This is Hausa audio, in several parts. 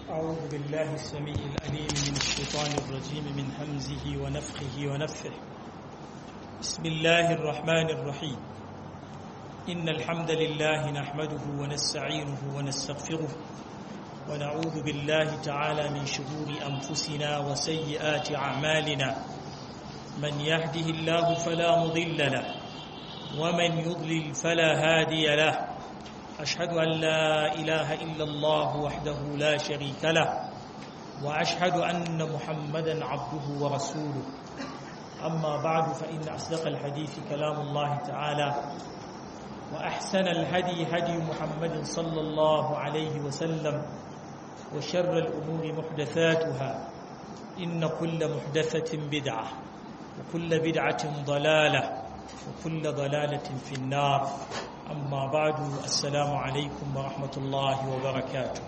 أعوذ بالله السميع العليم من الشيطان الرجيم من همزه ونفخه ونفثه بسم الله الرحمن الرحيم إن الحمد لله نحمده ونستعينه ونستغفره ونعوذ بالله تعالى من شرور أنفسنا وسيئات أعمالنا من يهده الله فلا مضل له ومن يضلل فلا هادي له أشهد أن لا إله إلا الله وحده لا شريك له وأشهد أن محمدا عبده ورسوله أما بعد فإن أصدق الحديث كلام الله تعالى وأحسن الهدي هدي محمد صلى الله عليه وسلم وشر الأمور محدثاتها إن كل محدثة بدعة وكل بدعة ضلالة وكل ضلالة في النار أما بعد السلام عليكم ورحمة الله وبركاته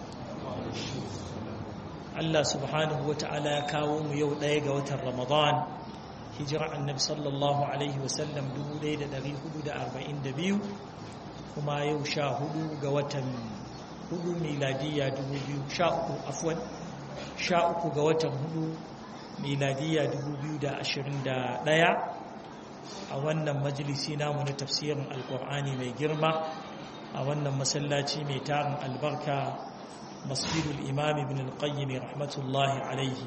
Allah subhanahu wa ta'ala ya kawo mu yau ɗaya ga watan Ramadan hijira annabi sallallahu alaihi wasallam 1442 kuma yau sha hudu ga watan hudu miladiyya 2013 afwan sha uku ga watan hudu miladiyya 2021 a wannan majalisi namu na tafsirin alkur'ani mai girma a wannan masallaci mai tarin albarka masjidul imam ibn al-qayyim rahmatullahi alaihi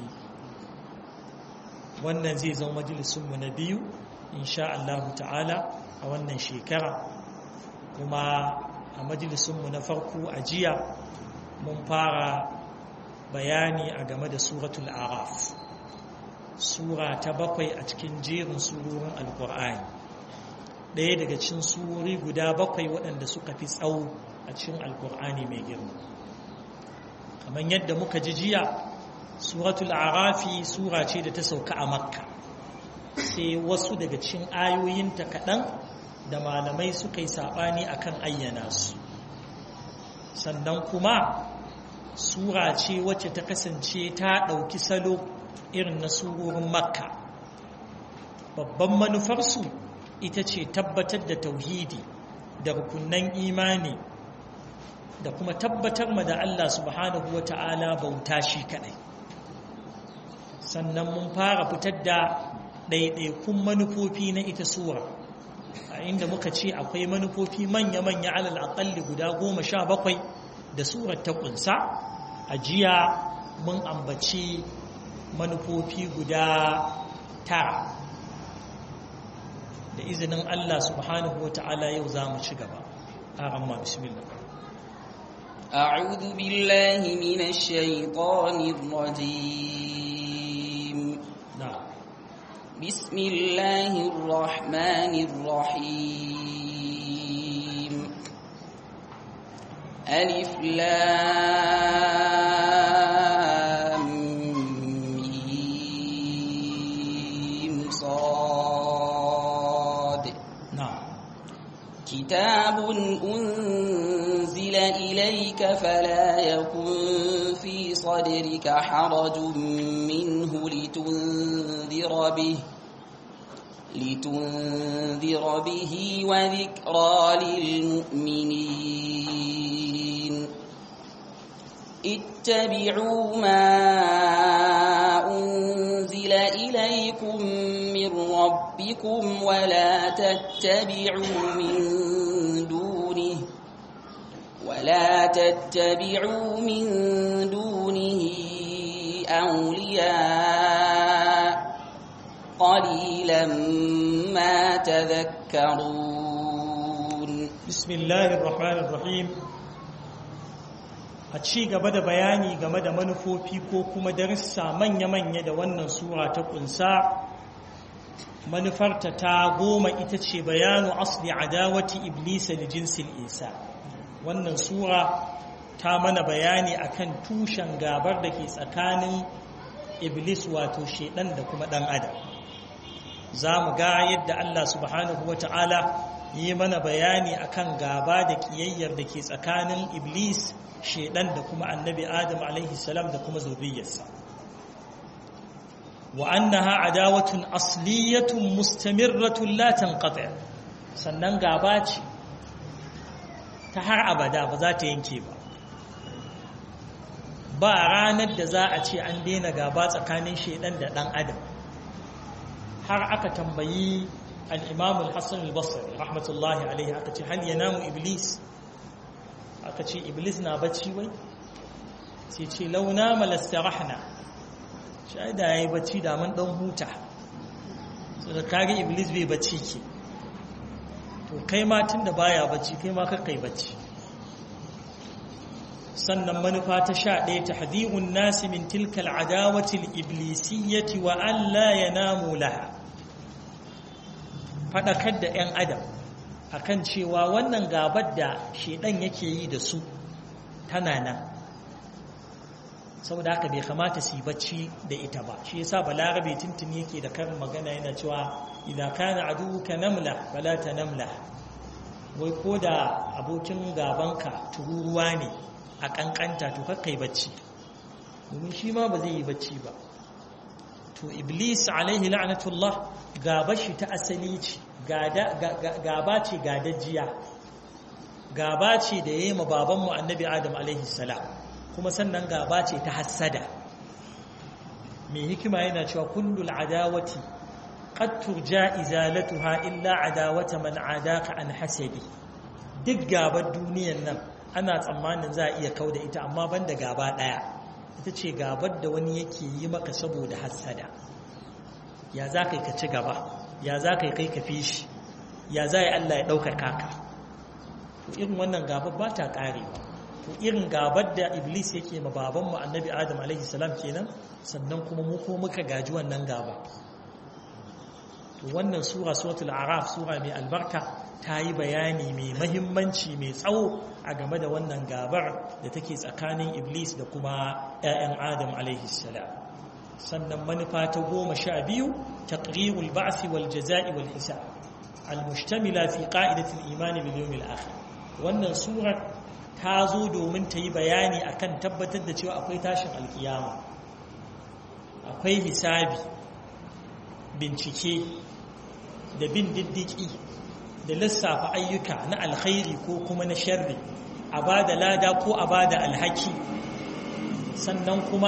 wannan zai zama majalisunmu na biyu insha Allah ta'ala a wannan shekara kuma a majalisunmu na farko a jiya mun fara bayani a game da suratul araf sura ta bakwai a cikin jerin surorin alkur'ani ɗaya daga cikin surori guda bakwai waɗanda suka fi tsawo a cikin alkur'ani mai girma kamar yadda muka ji jiya suratul arafi sura ce da ta sauka a makka sai wasu daga cikin ayoyinta kaɗan da malamai suka yi saɓani a kan ayyana su sannan kuma sura ce wacce ta kasance ta ɗauki salo irin na surorin makka babban manufarsu ita ce tabbatar da tauhidi da rukunan imani da kuma tabbatar ma da Allah subhanahu wa ta'ala bauta shi kadai sannan mun fara fitar da ɗaiɗaikun manufofi na ita sura a inda muka ce akwai manufofi manya-manya alal aƙalli guda goma sha bakwai da surar ta ƙunsa a jiya mun ambaci manufofi guda tara da izinin Allah subhanahu wa ta'ala yau za mu ci gaba a ramma bismillah أعوذ بالله من الشيطان الرجيم نعم بسم الله الرحمن الرحيم ألف لام ميم صاد نعم كتاب أنزل إليك فلا يكن في صدرك حرج منه لتنذر به لتنذر به وذكرى للمؤمنين اتبعوا ما أنزل إليكم من ربكم ولا تتبعوا من دونه ولا تتبعوا من دونه أولياء قليلا ما تذكرون بسم الله الرحمن الرحيم a ci gaba da bayani game da manufofi ko kuma darussa manya-manya da wannan sura ta kunsa manufarta ta goma ita ce bayanu asli adawati iblisa da jinsin isa wannan sura ta mana bayani akan tushen gabar da ke tsakanin iblis wato shedan da kuma dan adam za mu ga yadda Allah subhanahu wa ta'ala yi mana bayani akan gaba da kiyayyar da ke tsakanin iblis shedan da kuma annabi adam alaihi salam da kuma zuriyarsa wa annaha adawatun asliyatun mustamirratun la tanqati sannan gaba ce ta har abada ba za ta yanke ba ba ranar da za a ce an daina gaba tsakanin shaidan da ɗan adam har aka tambayi al'imam al-hassan al-basri rahmatullahi alaihi aka ce hal ya namu iblis aka ce iblis na bacci wai sai ce launa malastarahna shi da ya yi bacci da mun ɗan huta so da kage iblis bai bacci ke to kai ma tun da baya bacci kai ma kakai bacci sannan manufa ta sha ɗaya ta hadihun nasi min tilkal adawatil iblisiyyati wa Allah ya namu laha faɗakar da 'yan adam akan cewa wannan gabar da shedan yake yi da su tana nan saboda haka bai kamata su yi bacci da ita ba shi yasa balarabe tuntuni yake da karin magana yana cewa idan kana aduka namla fala ta namla wai ko da abokin gabanka tururuwa ne a kankanta to kakkai bacci domin shi ma ba zai yi bacci ba to iblis alaihi la'natullah gaba shi ta asali ce gaba ce gadajiya gaba ce da ya yi ma babanmu annabi adam alaihi salam kuma sannan gaba ce ta hassada mai hikima yana cewa kullul adawati qad turja izalatuha illa adawata man adaka an hasadi duk gabar duniyan nan ana tsammanin za a iya kauda ita amma banda gaba daya ita ce gabar da wani yake yi maka saboda hassada ya za ka yi ka ci gaba ya za ka yi kai ka fi shi ya za yi Allah ya ɗaukar kaka to irin wannan gabar ba ta ƙarewa to irin gabar da iblis yake ma babanmu annabi adam alaihi salam kenan sannan kuma mu ko muka gaji wannan gaba to wannan sura suratul araf sura mai albarka ta yi bayani mai mahimmanci mai tsawo a game da wannan gabar da take tsakanin iblis da kuma 'ya'yan adam alaihi salam sannan manufa ta goma sha biyu taqrirul ba'si wal jaza'i wal hisab al-mushtamila fi qa'idatil imani bil yawmil akhir wannan surar ta zo domin ta yi bayani akan tabbatar da cewa akwai tashin alkiyama akwai hisabi bincike da bin diddiki da lissafa ayyuka na alkhairi ko kuma na sharri a ba da lada ko a ba da alhaki sannan kuma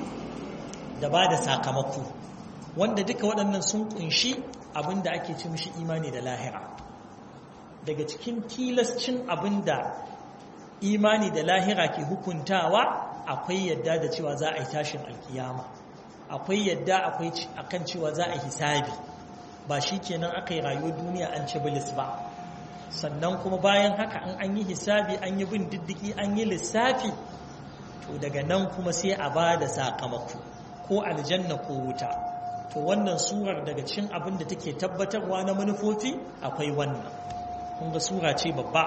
da ba da sakamako wanda duka waɗannan sun kunshi abinda ake ci mishi imani da lahira daga cikin tilascin abinda imani da lahira ke hukuntawa akwai yadda da cewa za a yi tashin alkiyama akwai yadda akwai akan cewa za a yi hisabi ba shi kenan aka yi rayuwar duniya an ci bilis ba sannan kuma bayan haka an an yi hisabi an yi bin diddiki an yi lissafi to daga nan kuma sai a ba da sakamako ko aljanna ko wuta to wannan surar daga cikin abin da take tabbatarwa na manufofi akwai wannan kun ga sura ce babba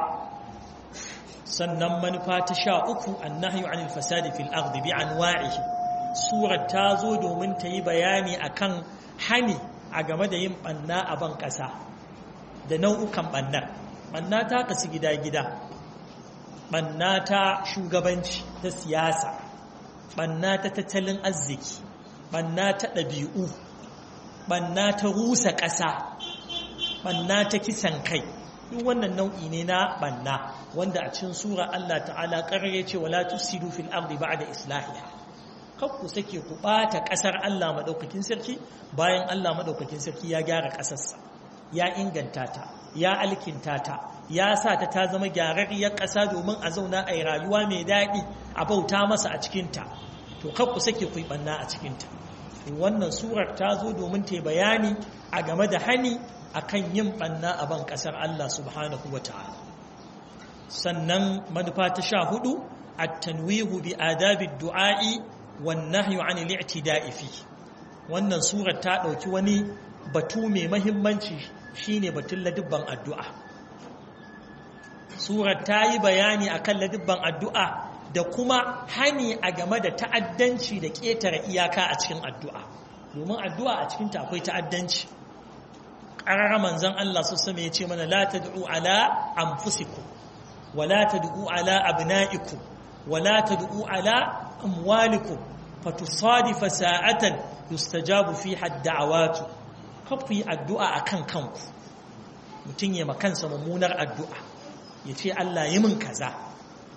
sannan manufa ta sha uku annahyu anil fasadi fil ardi bi anwa'ihi surar ta zo domin ta yi bayani akan hani a game da yin banna a ban ƙasa da nau'ukan bannar banna ta kasu gida-gida banna ta shugabanci ta siyasa banna ta tattalin arziki banna ta ɗabi'u banna ta rusa ƙasa banna ta kisan kai duk wannan nau'i ne na banna wanda a cikin sura Allah ta'ala ƙarar ce wala tusidu fil ardi ba'da islahiha kar ku sake ku ɓata ƙasar Allah maɗaukakin sarki bayan Allah maɗaukakin sarki ya gyara ƙasarsa ya inganta ta ya alkinta ta ya sa ta ta zama gyararriyar ƙasa domin a zauna a yi rayuwa mai daɗi a bauta masa a cikinta to kar ku sake ku yi ɓanna a cikinta wannan surar ta zo domin ta bayani a game da hani akan yin ɓanna a ban ƙasar Allah subhanahu wa ta'ala sannan manufa ta sha hudu at-tanwihu bi adabi du'a'i والنهي عن الاعتداء فيه wannan surar ta ɗauki wani batu mai mahimmanci shine batun ladubban addu'a surar ta yi bayani akan ladubban addu'a da kuma hani a game da ta'addanci da ƙetare iyaka a cikin addu'a domin addu'a a cikinta akwai ta'addanci ƙarar manzan Allah su sami ya ce mana la tad'u ala anfusikum wa la tad'u ala abna'ikum wa la tad'u ala أموالكم فتصادف ساعة يستجاب فيها الدعوات كفي الدعاء أكن كنكو mutum ya makansa mummunar addu'a ya ce Allah yi min kaza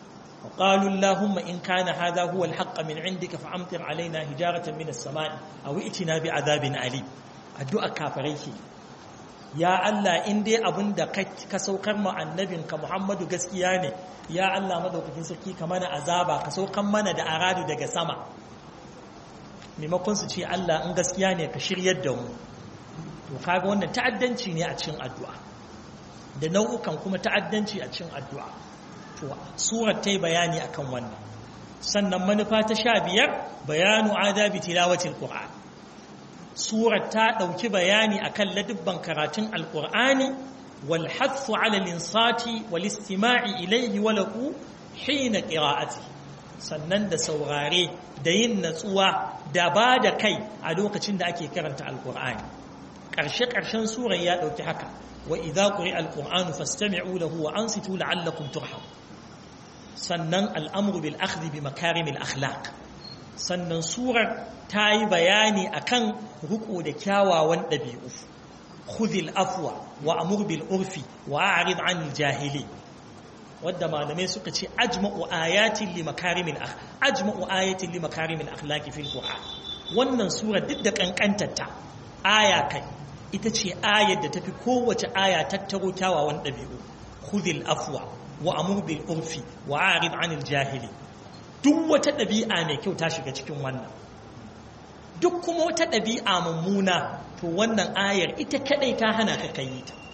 وقالوا اللهم إن كان هذا هو الحق من عندك فأمطر علينا هجارة من السماء أو ائتنا بعذاب أليم الدعاء كافريك يا الله إن دي أبن دا كسوكر مع النبي كمحمد قسكياني يا الله مدوكتين سكي كمان عذابا كسوكر من دا أراد دا سما maimakon su ce Allah in gaskiya ne ka shiryar da mu to kaga wannan ta'addanci ne a cikin addu'a da nau'ukan kuma ta'addanci a cikin addu'a to surar ta yi bayani akan wannan sannan manufa ta sha biyar bayanu adabi tilawatil qur'an surar ta ɗauki bayani akan ladubban karatun alqur'ani wal hathu ala linsati wal istima'i ilayhi wa lahu hina qira'ati sannan da saurare da yin natsuwa da ba da kai a lokacin da ake karanta alqur'ani ƙarshe ƙarshen surar ya ɗauki haka wa idza quri'a alqur'anu fastami'u lahu wa ansitu la'allakum turhamun sannan al'amuru bil akhdhi bi makarimil akhlaq sannan surar ta yi bayani akan riko da kyawawan ɗabi'u khudhil afwa wa amur bil urfi wa a'rid 'anil jahili wadda malamai suka ce ajma'u ayatin li makarimil ajma'u ayatin li makarimil akhlaqi fil qur'an wannan sura duk da kankantarta aya kai ita ce ayar da tafi kowace aya tattaro kyawawan ɗabi'u khudhil afwa wa amur bil urfi wa arid anil jahili duk wata ɗabi'a mai kyau ta shiga cikin wannan duk kuma wata ɗabi'a mummuna to wannan ayar ita kadai ta hana ka kai ta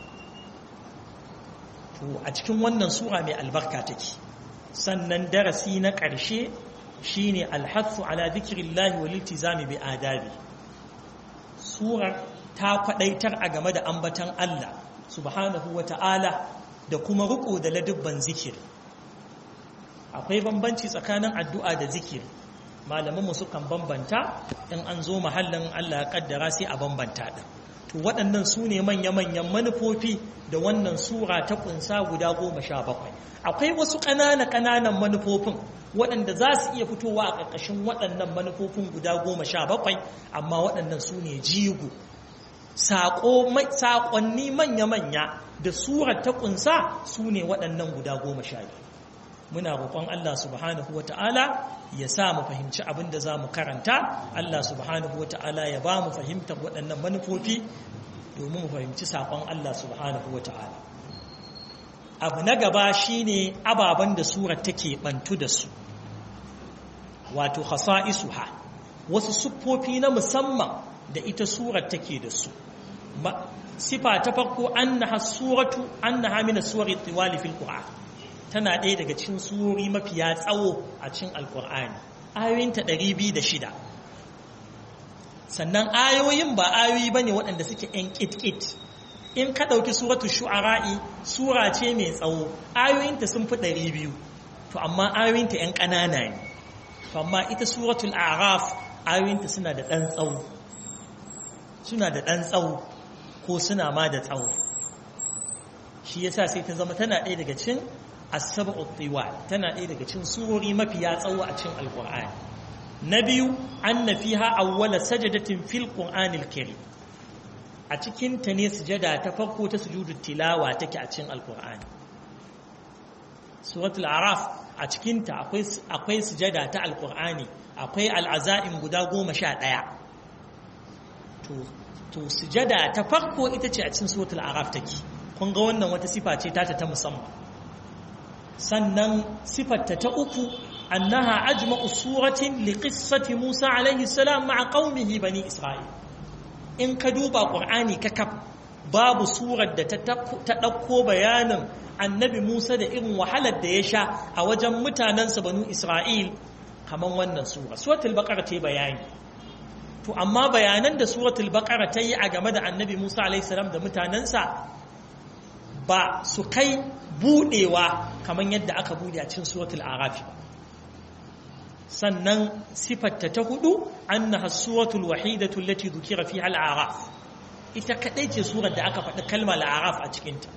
to a cikin wannan sura mai albarka take sannan darasi na ƙarshe shine alhathu ala dhikrillahi wal iltizami bi adabi surar ta kwadaitar a game da ambatan Allah subhanahu wa ta'ala da kuma riko da ladubban zikiri akwai bambanci tsakanin addu'a da zikiri malamanmu sukan bambanta in an zo mahallin Allah ya kaddara sai a bambanta ɗin to waɗannan su ne manya-manyan manufofi da wannan sura ta kunsa guda goma sha bakwai akwai wasu ƙanana-ƙananan manufofin waɗanda za su iya fitowa a ƙarƙashin waɗannan manufofin guda goma sha bakwai amma waɗannan su ne jigo saƙonni manya-manya da surar ta ƙunsa su ne waɗannan guda goma sha biyu muna roƙon Allah subhanahu wa ta'ala ya sa mu fahimci abin da za mu karanta Allah subhanahu wa ta'ala ya ba mu fahimtar waɗannan manufofi domin mu fahimci saƙon Allah subhanahu wa ta'ala abu na gaba shine ababen da surar take ɓantu da su wato hasa'isuha wasu siffofi na musamman da ita surar take da su sifa ta farko annaha suratu annaha min as-suwari tiwali fil qur'an tana ɗaya daga cikin surori mafiya tsawo a cikin alqur'ani ayoyinta 206 sannan ayoyin ba ayoyi bane waɗanda suke ɗan kitkit in ka ɗauki suratu shu'ara'i sura ce mai tsawo ayoyinta sun fi 200 to amma ayoyinta ‘yan ƙanana ne amma ita suratul araf ayoyinta suna da ɗan tsawo suna da ɗan tsawo ko suna ma da tsawo shi yasa sai ta zama tana ɗaya daga cin asabu tiwal tana ɗaya daga cin surori mafiya tsawo a cin alƙur'ani na biyu an na fiha awwala sajadatin fil qur'anil karim a cikin ta ne sujada ta farko ta sujudu tilawa take a cikin alƙur'ani suratul araf a cikin ta akwai akwai sujada ta alƙur'ani akwai al'azaim guda goma sha ɗaya to to sujada ta farko ita ce a cikin suratul araf take kun ga wannan wata sifa ce ta ta musamman sannan sifarta ta uku annaha ajma'u suratin li qissati Musa alayhi salam ma'a qaumihi bani Isra'il in ka duba Qur'ani kakaf babu surar da ta ɗauko bayanin annabi Musa da irin wahalar da ya sha a wajen mutanensa banu Isra'il kamar wannan sura suratul baqara ta bayani to amma bayanan da suratul baqara ta yi a game da annabi Musa alayhi salam da mutanensa ba su kai budewa kamar yadda aka bude a cikin suratul arafi sannan sifarta ta hudu annaha suratul wahidatu allati dhukira fiha al-araf ita kadai ce surar da aka faɗi kalmar al-araf a cikin ta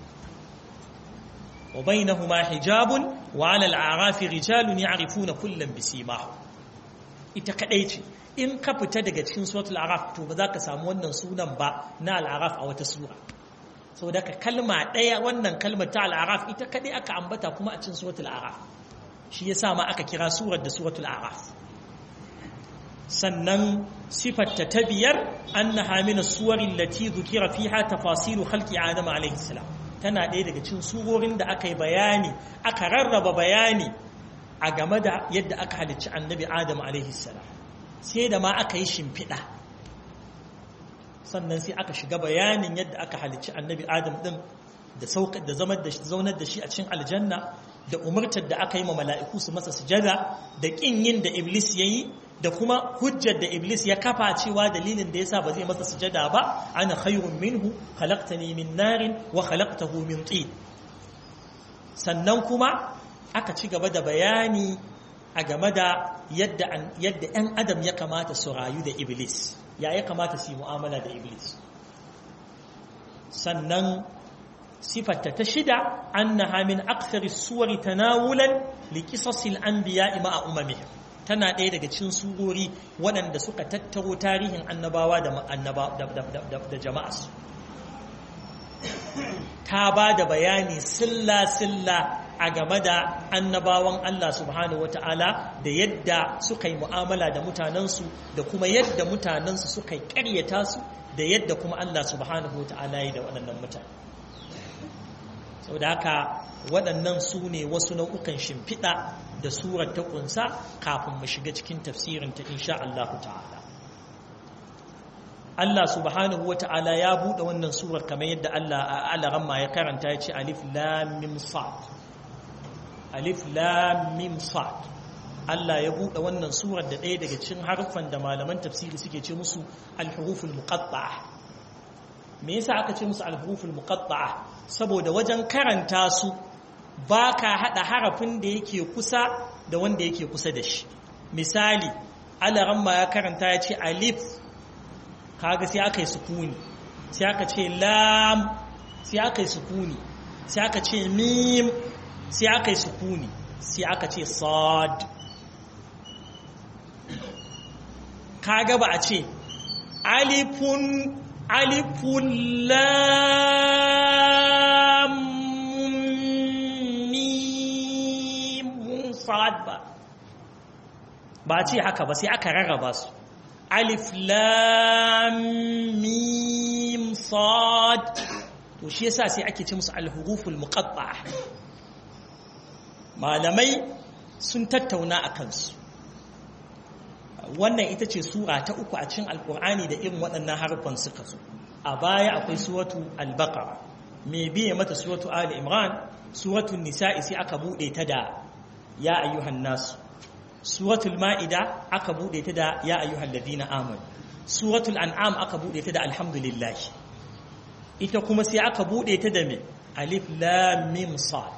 wa bainahuma hijabun wa 'ala al-arafi rijalun ya'rifuna kullam bisimahum ita kadai ce in ka fita daga cikin suratul araf to ba za ka samu wannan sunan ba na al-araf a wata sura sau daga kalma ɗaya wannan kalmar ta al'araf ita kaɗai aka ambata kuma a cin suratul araf shi yasa ma aka kira surar da suratul a'raf sannan sifarta ta biyar annaha min as-suwari allati dhukira fiha tafasilu khalqi adam alayhi salam tana ɗaya daga cikin surorin da aka yi bayani aka rarraba bayani a game da yadda aka halicci annabi adam alaihi salam sai da ma aka yi shimfiɗa sannan sai aka shiga bayanin yadda aka halicci annabi adam ɗin da saukar da zaunar da shi a cikin aljanna da umartar da aka yi ma mala'iku su masa sujada da ƙin yin da iblis ya yi da kuma hujjar da iblis ya kafa cewa dalilin da yasa ba zai masa sujada ba ana khairun minhu khalaqtani min narin wa khalaqtahu min tin sannan kuma aka ci gaba da bayani a game da yadda yadda ɗan adam ya kamata su rayu da iblis ya ya kamata su yi mu'amala da iblis sannan sifarta ta shida annaha min akthari suwari tanawulan li qisasil anbiya'i ma'a umamihim tana ɗaya daga cikin surori waɗanda suka tattaro tarihin annabawa da jama'arsu ta ba da bayani silla-silla a game da annabawan Allah subhanahu wata'ala da yadda suka yi mu'amala da mutanensu da kuma yadda mutanensu suka yi ƙaryata su da yadda kuma Allah subhanahu wata'ala yi da waɗannan mutane sau da haka waɗannan su ne wasu nau'ukan shimfiɗa da surar ta ƙunsa kafin mu shiga cikin tafsirinta insha Allah ta'ala Allah subhanahu wa ta'ala ya buɗe wannan surar kamar yadda Allah alaramma ya karanta ya ce alif lam mim sad alif lam mim sad Allah ya buɗe wannan surar da ɗaya daga cikin harfan da malaman tafsiri suke ce musu al-huruful muqatta'a me yasa aka ce musu al-huruful muqatta'a saboda wajen karanta su ba ka haɗa harafin da yake kusa da wanda yake kusa da shi misali alaramma ya karanta ya ce alif kaga sai aka yi sukuni sai aka ce lam sai aka yi sukuni sai aka ce mim sai aka yi sukuni sai aka ce sad kaga ba a ce alifun alifun lam sad ba ba ce haka ba sai aka rarraba su alif lam mim sad to shi yasa sai ake ce musu alhuruful muqatta malamai sun tattauna a kansu wannan ita ce sura ta uku a cikin alkur'ani da irin waɗannan harfan suka zo a baya akwai suratu al-baqara me biye mata suratu ali imran suratu nisa'i sai aka bude ta da ya ayyuhan nasu suratul ma'ida aka bude ta da ya ayyuhal ladina amanu suratul an'am aka bude ta da alhamdulillah ita kuma sai aka bude ta da me alif lam mim sad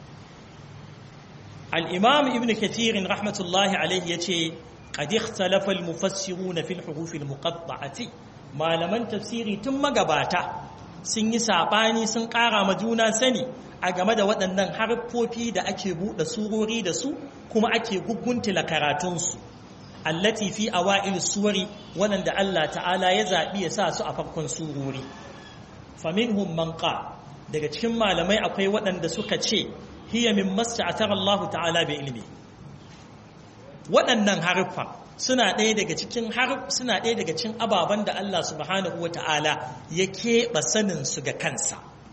al-imam ibn kathir rahmatullahi alayhi yace qad ikhtalafa al-mufassirun fi al-huruf al-muqatta'ati malaman tafsiri tun magabata sun yi sabani sun kara ma juna sani a game da waɗannan harfofi da ake buɗe surori da su kuma ake guguntula karatunsu allati fi awa'il suwari waɗanda Allah ta'ala ya zaɓi ya sa su a farkon surori faminhum man daga cikin malamai akwai waɗanda suka ce hiya min masta'atar Allah ta'ala bi ilmi waɗannan harfa suna ɗaya daga cikin suna ɗaya daga cikin ababen da Allah subhanahu wa ta'ala ya keɓe sanin su ga kansa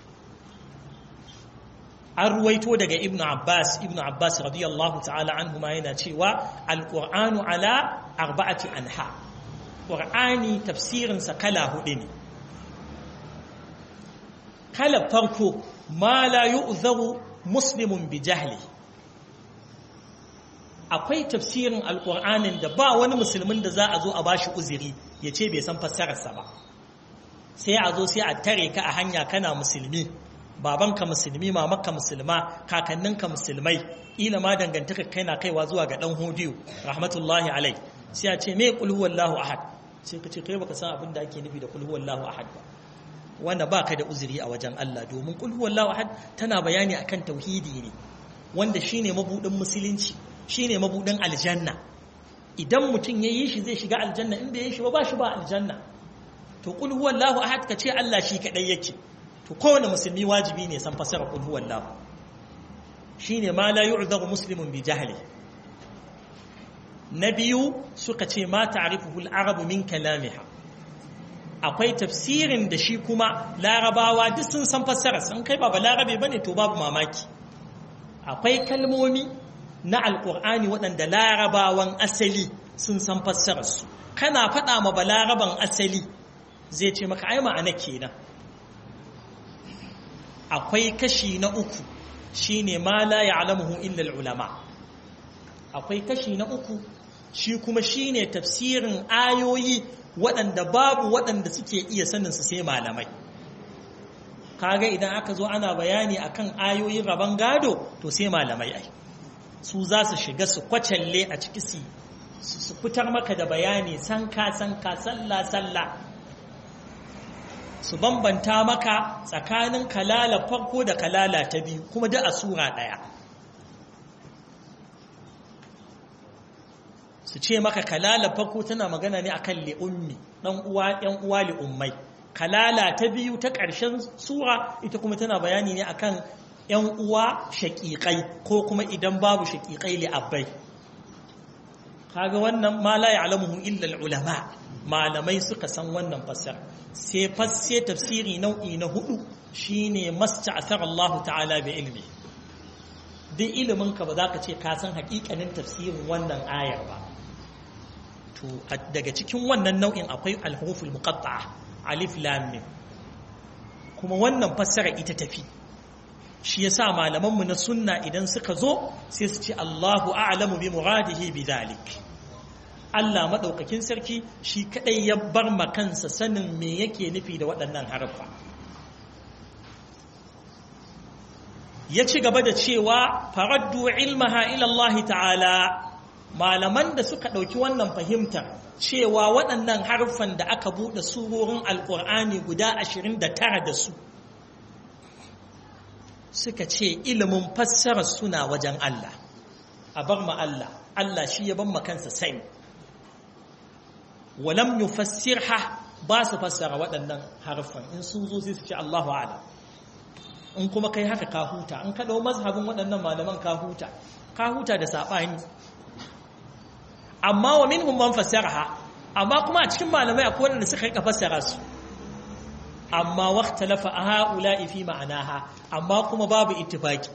an ruwaito daga ibn abbas ibn abbas radiyallahu ta'ala anhu ma yana cewa alqur'anu ala arba'ati anha qur'ani tafsirin sa kala hudu ne kala farko ma la yu'zaru muslimun bi jahli akwai tafsirin alqur'anin da ba wani musulmin da za a zo a bashi uzuri ya ce bai san fassararsa ba sai a zo sai a tare ka a hanya kana musulmi babanka musulmi mamanka musulma kakanninka musulmai ila ma dangantaka kai na kaiwa zuwa ga dan hodiyo rahmatullahi alai sai a ce me qul huwallahu ahad sai ka ce kai baka san abin da ake nufi da qul huwallahu ahad ba wanda baka da uzuri a wajen Allah domin qul huwallahu ahad tana bayani akan tauhidi ne wanda shine mabudin musulunci shine mabudin aljanna idan mutum yayi shi zai shiga aljanna in bai yi shi ba ba shi ba aljanna to qul huwallahu ahad ka ce Allah shi kadai yake to kowane musulmi wajibi ne san fasara qul huwallahu shine ma la yu'dharu muslimun bi jahli na biyu suka ce ma ta'rifuhu al-arabu min kalamiha akwai tafsirin da shi kuma larabawa duk sun san fassara sun kai ba larabe bane to babu mamaki akwai kalmomi na alkur'ani waɗanda larabawan asali sun san fassararsu kana faɗa ma balaraban asali zai ce maka ai ma'ana kenan akwai kashi na uku shine ma la ya'lamuhu illa ulama akwai kashi na uku shi kuma shine tafsirin ayoyi waɗanda babu waɗanda suke iya sanin su sai malamai kaga idan aka zo ana bayani akan ayoyin rabon gado to sai malamai ai su za su shiga su kwacalle a ciki su su fitar maka da bayani sanka sanka sallah sallah su bambanta maka tsakanin kalala farko da kalala ta biyu kuma da a sura ɗaya su ce maka kalala farko tana magana ne akan li'ummi ɗan uwa ɗan uwa li'ummai kalala ta biyu ta ƙarshen sura ita kuma tana bayani ne akan ‘yan uwa shaƙiƙai ko kuma idan babu shaƙiƙai li'abbai kaga wannan ma la ya'lamuhu illa ulama malamai suka san wannan fasar sai fasse tafsiri nau'i na hudu shine masta'athar Allah ta'ala bi ilmi duk ilimin ka ba za ka ce ka san haƙiƙanin tafsirin wannan ayar ba to daga cikin wannan nau'in akwai al-huruful muqatta'a alif lam mim kuma wannan fassara ita tafi shi yasa malamanmu na sunna idan suka zo sai su ce Allahu a'lamu bi muradihi bi dhalik Allah madaukakin sarki shi kadai ya bar ma kansa sanin me yake nufi da waɗannan harfa ya ci gaba da cewa faraddu ilmaha ila Allah ta'ala malaman da suka ɗauki wannan fahimtar cewa waɗannan harfan da aka buɗe surorin alƙur'ani guda ashirin da tara da su suka ce ilimin fassarar suna wajen Allah a bar ma Allah Allah shi ya ban ma kansa sani walam yufassirha ba su fassara waɗannan harfan in sun zo sai su ce Allahu a'lam in kuma kai haka ka huta in ka dau mazhabin waɗannan malaman ka huta ka huta da saɓani amma wa minhum man fassaraha amma kuma a cikin malamai akwai wanda suka rika fassara su amma waqtalafa haula'i fi ma'anaha amma kuma babu ittifaki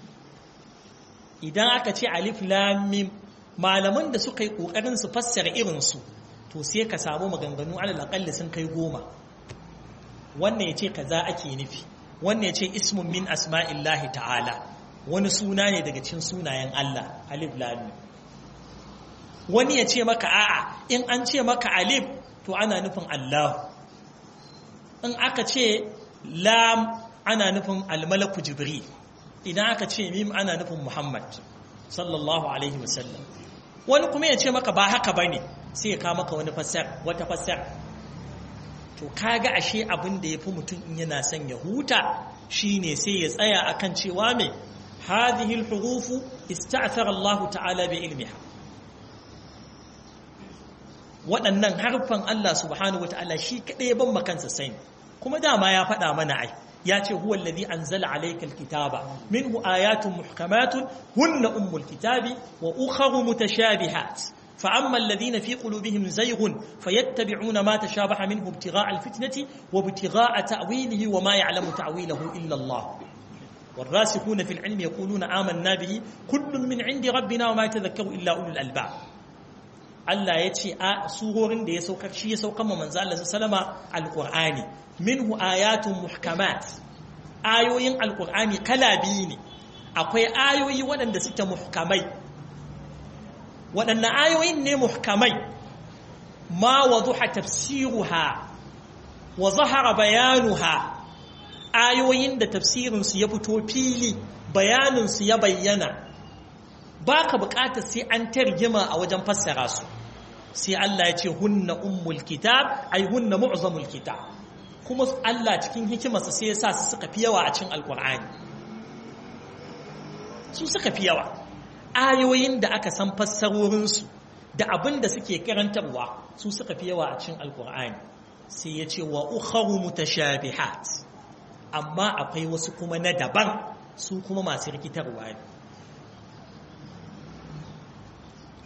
idan aka ce alif lam mim malaman da suka yi kokarin su fassara irin su to sai ka samu maganganu alal aqalli sun kai goma wannan yace kaza ake nufi wannan yace ismun min asma'illahi ta'ala wani suna ne daga cikin sunayen Allah alif lam mim wani ya ce maka a'a in an ce maka alif to ana nufin Allah in aka ce lam ana nufin almalaku jibril idan aka ce mim ana nufin muhammad sallallahu alaihi wasallam wani kuma ya ce maka ba haka ba ne sai ya kawo maka wani fassar wata fassar to kaga ashe abin da ya fi mutum in yana son ya huta shine sai ya tsaya akan cewa mai hadhihi al-hurufu ista'thara Allah ta'ala bi ilmiha waɗannan harfan Allah subhanahu wata'ala shi kaɗai ban makansa sani kuma dama ya faɗa mana ai ya ce huwa alladhi anzala alayka alkitaba minhu ayatun muhkamatun hunna ummul kitabi wa ukharu mutashabihat فأما الذين في قلوبهم زيغ فيتبعون ما تشابه منه ابتغاء الفتنة وابتغاء تأويله وما يعلم تأويله إلا الله والراسخون في العلم يقولون آمنا به كل من عند ربنا وما يتذكر إلا أولو الألباب Allah ya ce a surorin da ya saukar shi ya saukar ma manzo Allah sallama alqur'ani minhu ayatun muhkamat ayoyin alqur'ani kala biyu ne akwai ayoyi waɗanda suke muhkamai waɗannan ayoyin ne muhkamai ma waduha tafsiruha wa zahara bayanuha ayoyin da tafsirin su ya fito fili bayanin su ya bayyana baka buƙatar sai an tarjima a wajen fassara su sai Allah ya ce hunna ummul kitab ai hunna mu'zamul kitab kuma Allah cikin hikimarsa sai ya sa su suka fi yawa a cikin alkur'ani su suka fi yawa ayoyin da aka san fassarorinsu da abin da suke karantarwa su suka fi yawa a cikin alkur'ani sai ya ce wa ukharu mutashabihat amma akwai wasu kuma na daban su kuma masu rikitarwa ne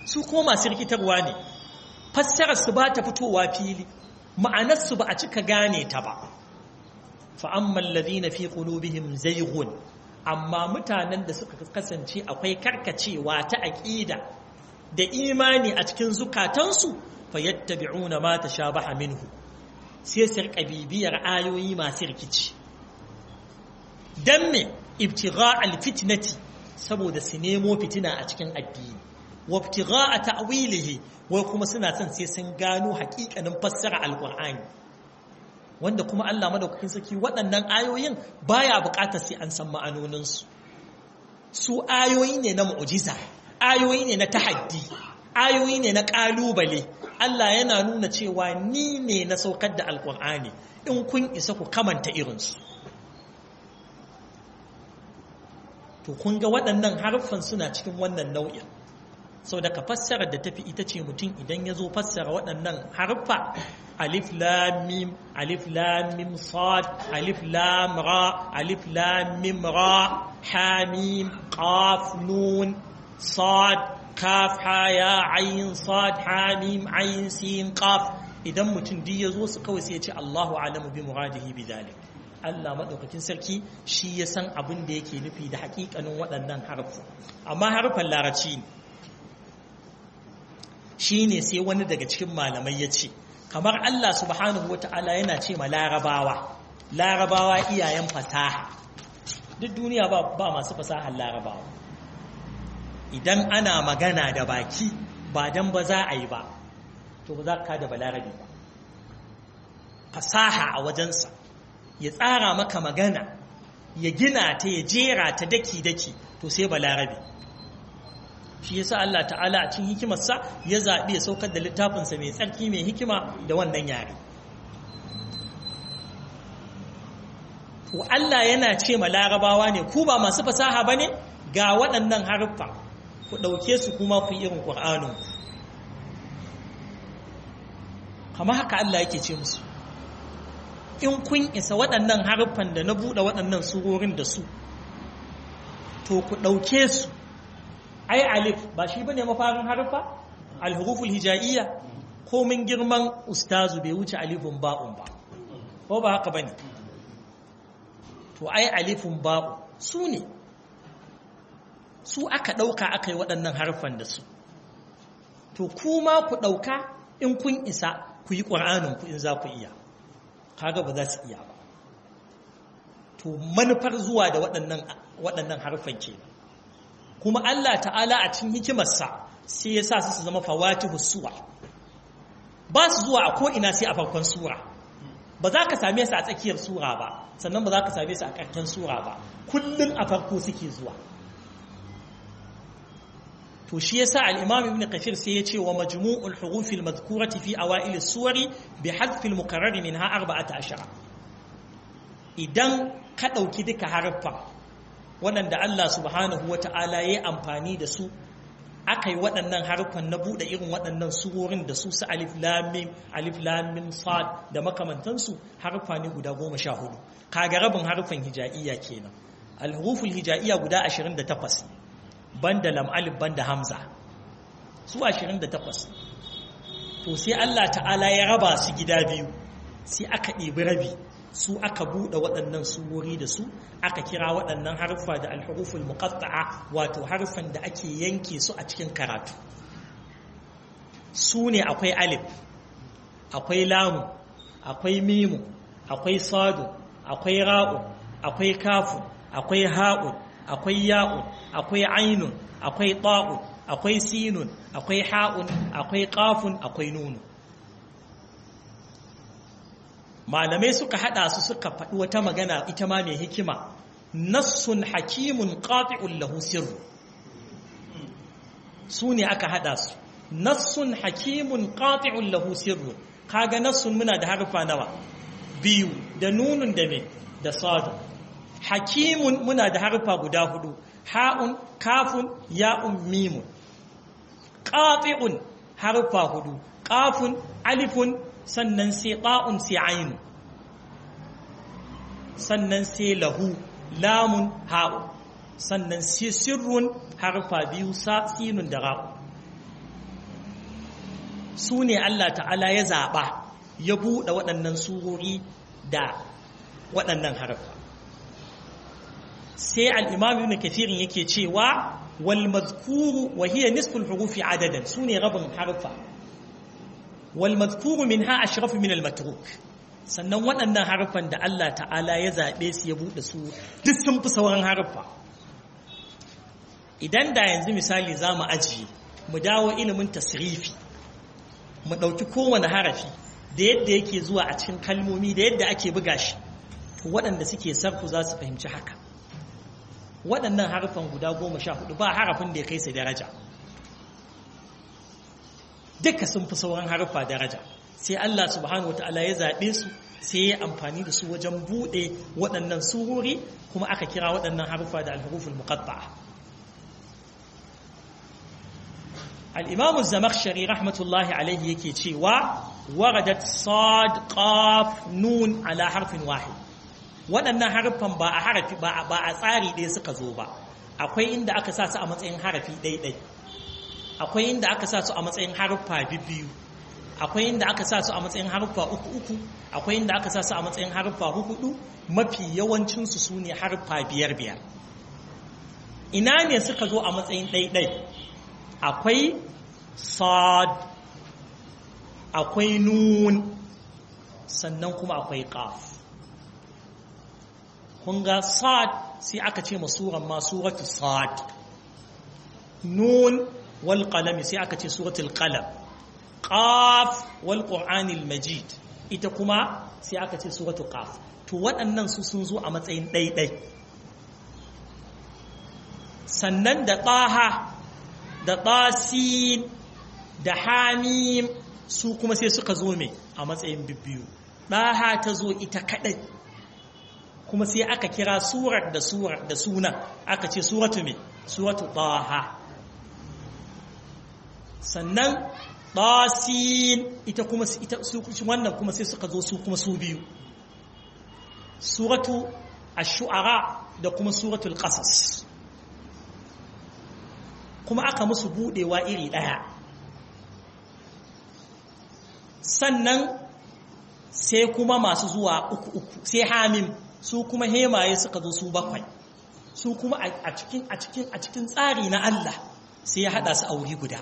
su ko masu rikitarwa ne fassarar su ba ta fitowa fili ma'anar su ba a cika gane ta ba fa amma alladhina fi qulubihim zayghun amma mutanen da suka kasance akwai karkacewa ta aqida da imani a cikin zukatansu fayattabi'una ma tashabaha minhu sai su rika bibiyar ayoyi masu rikici dan me ibtigha alfitnati saboda su nemo fitina a cikin addini wa ibtigha ta'wilihi wai kuma suna son sai sun gano hakikanin fassara alqur'ani wanda kuma Allah madaukakin saki waɗannan ayoyin baya buƙatar sai an san ma'anoninsu su ayoyi ne na mu'jiza ayoyi ne na tahaddi ayoyi ne na ƙalubale Allah yana nuna cewa ni ne na saukar da alƙur'ani in kun isa ku kamanta irinsu to kun ga waɗannan harfan suna cikin wannan nau'in sau da ka fassara da tafi ita ce mutum idan ya zo fassara waɗannan harfa alif lam mim alif lam mim sad alif lam ra alif lam mim ra ha mim qaf nun sad kaf ha ya ayin sad ha mim ayin sin qaf idan mutum duk ya zo su kawai sai ya ce Allahu alamu bi muradihi bi dhalik Allah madaukakin sarki shi ya san abin da yake nufi da hakikanin waɗannan harfu amma harfan larabci ne shine sai wani daga cikin malamai ya ce kamar Allah subhanahu wata'ala yana ce ma larabawa larabawa iyayen fasaha duk duniya ba, ba masu fasahar larabawa idan ana magana da baki ba dan ba za a yi ba to ba za ka da balarabi ba fasaha a wajensa ya tsara maka magana ya gina ta ya jera ta daki-daki to sai balarabi shi yasa Allah ta'ala a cikin hikimarsa ya zaɓi ya saukar da littafinsa mai tsarki mai hikima da wannan yare to Allah yana ce ma larabawa ne ku ba masu fasaha ba ne ga waɗannan haruffa ku ɗauke su kuma ku irin ƙur'anin kama haka Allah yake ce musu in kun isa waɗannan haruffan da na buɗe waɗannan surorin da su to ku ɗauke su ai alif ba shi bane mafarin harfa alhuruful hijaiya ko min girman ustazu bai wuce alifun ba'un ba ko ba haka bane to ai alifun ba'u su ne su aka ɗauka aka yi waɗannan harfan da su to kuma ku ɗauka in kun isa ku yi ƙur'anin ku in za ku iya kaga ba za su iya ba to manufar zuwa da waɗannan harfan kenan kuma Allah ta'ala a cikin hikimarsa sai ya sa su su zama fawatihu suwa ba su zuwa a ko'ina sai a farkon sura ba za ka same su a tsakiyar sura ba sannan ba za ka same su a ƙarshen sura ba kullum a farko suke zuwa to shi yasa al-imam ibn kafir sai ya ce wa majmu'ul hurufil madhkurati fi awail as-suwari bi hadfi al-mukarrar minha 14 idan ka dauki duka harfa waɗanda Allah subhanahu wa ta'ala ya yi amfani da su aka yi waɗannan harfan na buɗe irin waɗannan surorin da su su alif lamim alif lamim sad da makamantansu harfa ne guda goma sha hudu kaga rabin harfan hija'iyya kenan alhuruful hija'iyya guda ashirin da takwas banda lam alif banda hamza su ashirin da takwas to sai Allah ta'ala ya raba su gida biyu sai aka ɗebi rabi su aka buɗe waɗannan surori da su aka kira waɗannan harfa da alhuruful muqatta'a wato harfan da ake yanke su a cikin karatu su ne akwai alif akwai lamu akwai mimu akwai sadu akwai ra'u akwai kafu akwai ha'un akwai ya'un akwai ainun akwai ta'un akwai sinun akwai ha'un akwai qafun akwai nunu malamai suka hada su suka faɗi wata magana ita ma mai hikima nassun hakimun qati'un lahu sirru su ne aka hada su nassun hakimun qati'un lahu sirru kaga nassun muna da harfa nawa biyu da nunun da me da sadu hakimun muna da harfa guda hudu ha'un kafun ya'un mimun qati'un harfa hudu qafun alifun sannan sai ɗa'un sai ainu sannan sai lahu lamun ha'u sannan sai sirrun harfa biyu sinun da ra'u su ne Allah ta'ala ya zaɓa ya buɗe waɗannan surori da waɗannan harfa sai al'imam ibn kathirin yake cewa wal mazkuru wa hiya nisful hurufi adadan su ne rabin harfa wal mazkuru min ha ashrafu min al matruk sannan waɗannan harfan da Allah ta'ala ya zaɓe su ya buɗe su duk sun fi sauran harfa idan da yanzu misali za mu ajiye mu dawo ilimin tasrifi mu ɗauki kowane harafi da yadda yake zuwa a cikin kalmomi da yadda ake buga shi to waɗanda suke sarfu za su fahimci haka waɗannan harafan guda goma sha hudu ba harafin da ya kai su daraja duka sun fi sauran harafa daraja sai Allah subhanahu wa ta'ala ya zaɓe su sai ya amfani da su wajen buɗe waɗannan surori kuma aka kira waɗannan harufa da alhuruful muqatta'a الإمام الزمخشري رحمة الله عليه يكي تشيوا وردت صاد قاف نون على حرف واحد waɗannan harfan ba a harafi ba a tsari ɗaya suka zo ba akwai inda aka sa su a matsayin harafi ɗaiɗai akwai inda aka sa su a matsayin harfa biyu akwai inda aka sa su a matsayin harfa uku uku akwai inda aka sa su a matsayin harfa hudu mafi yawancinsu su ne harfa biyar biyar ina ne suka zo a matsayin ɗaiɗai akwai sad akwai nun sannan kuma akwai qaf kun ga sad sai aka ce masuran ma suratu sad nun wal qalami sai aka ce suratul qalam qaf wal qur'anil majid ita kuma sai aka ce suratul qaf to waɗannan su sun zo a matsayin ɗaiɗai sannan da ɗaha da ɗasin da hamim su kuma sai suka zo mai a matsayin bibbiyu ɗaha ta zo ita kaɗai kuma sai aka kira surar da surar da suna aka ce suratu mai suratu ɗaha sannan ɗasin ita kuma ita su wannan kuma sai suka zo su kuma su biyu suratu ash-shu'ara da kuma suratul qasas kuma aka musu budewa iri ɗaya sannan sai kuma masu zuwa uku uku sai hamim su kuma hemaye suka zo su bakwai su kuma a cikin a cikin a cikin tsari na Allah sai ya hada su a wuri guda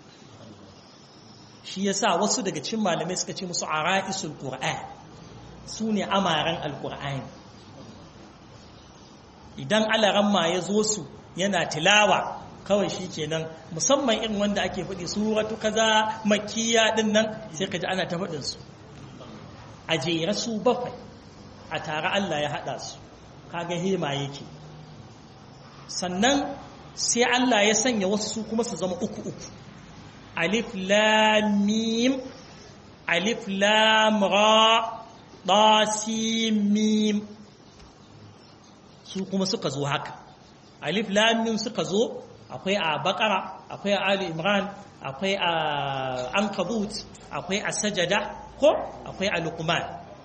shi yasa wasu daga cikin malamai suka ce musu ara'isul qur'an su ne amaran alqur'ani idan alaramma ya zo su yana tilawa kawai shi kenan musamman irin wanda ake faɗi suratu kaza makiya din nan sai ka ji ana ta faɗin su a jera su bakwai a tare Allah ya haɗa su kaga hema yake sannan sai Allah ya sanya wasu su kuma su zama uku uku alif lam mim alif lam ra ta mim su kuma suka zo haka alif lam mim suka zo akwai a bakara akwai a ali imran akwai a ankabut akwai a sajada ko akwai a luqman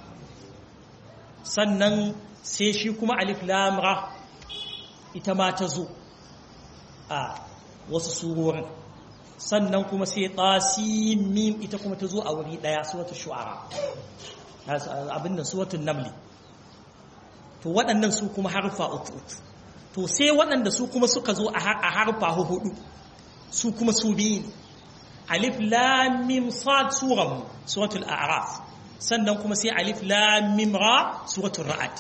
sannan sai shi kuma alif lam ra ita ma ta zo a wasu surorin sannan kuma sai tasim mim ita kuma ta zo a wuri daya suratul shu'ara abin nan suratul namli to waɗannan su kuma harfa uku to sai waɗanda su kuma suka zo a harfa hudu su kuma su biyu ne alif lam mim sad suran suratul a'raf sannan kuma sai alif lam mim ra suratul ra'd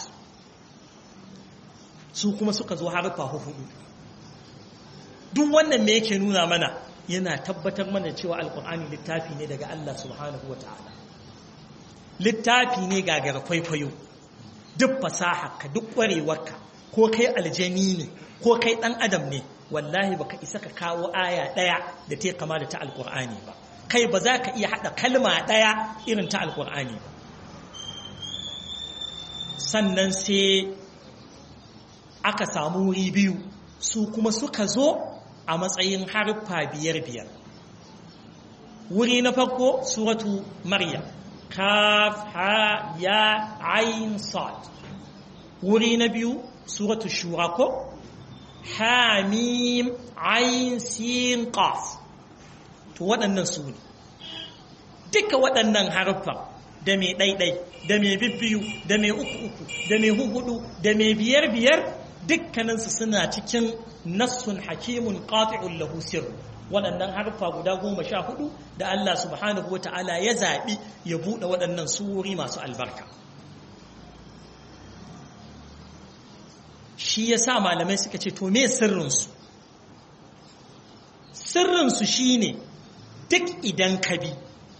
su kuma suka zo harfa hudu duk wannan me yake nuna mana yana tabbatar mana cewa alkur'ani littafi ne daga Allah subhanahu wata'ala littafi ne gagara kwaikwayo duk fasaha duk ƙwarewarka ko kai aljani ne ko kai ɗan adam ne wallahi baka isa ka kawo aya ɗaya da ta kama da ta alkur'ani ba kai ba za ka iya haɗa kalma ɗaya irin ta alkur'ani ba sannan sai aka samu wuri biyu su kuma suka zo a matsayin harfa biyar biyar wuri na farko suratu maryam kaf ha ya ayin sad wuri na biyu suratu shura ko hamim ayin sin qaf to waɗannan su ne duka waɗannan haruffan da mai ɗaiɗai da mai bibbiyu da mai uku uku da mai huhudu da mai biyar biyar dukkaninsu suna cikin nassun hakimun qati'un lahu sirr waɗannan harfa guda goma sha hudu da Allah subhanahu wa ta'ala ya zaɓi ya buɗe waɗannan surori masu albarka shi ya sa malamai suka ce to me sirrinsu sirrinsu shi ne duk idan ka bi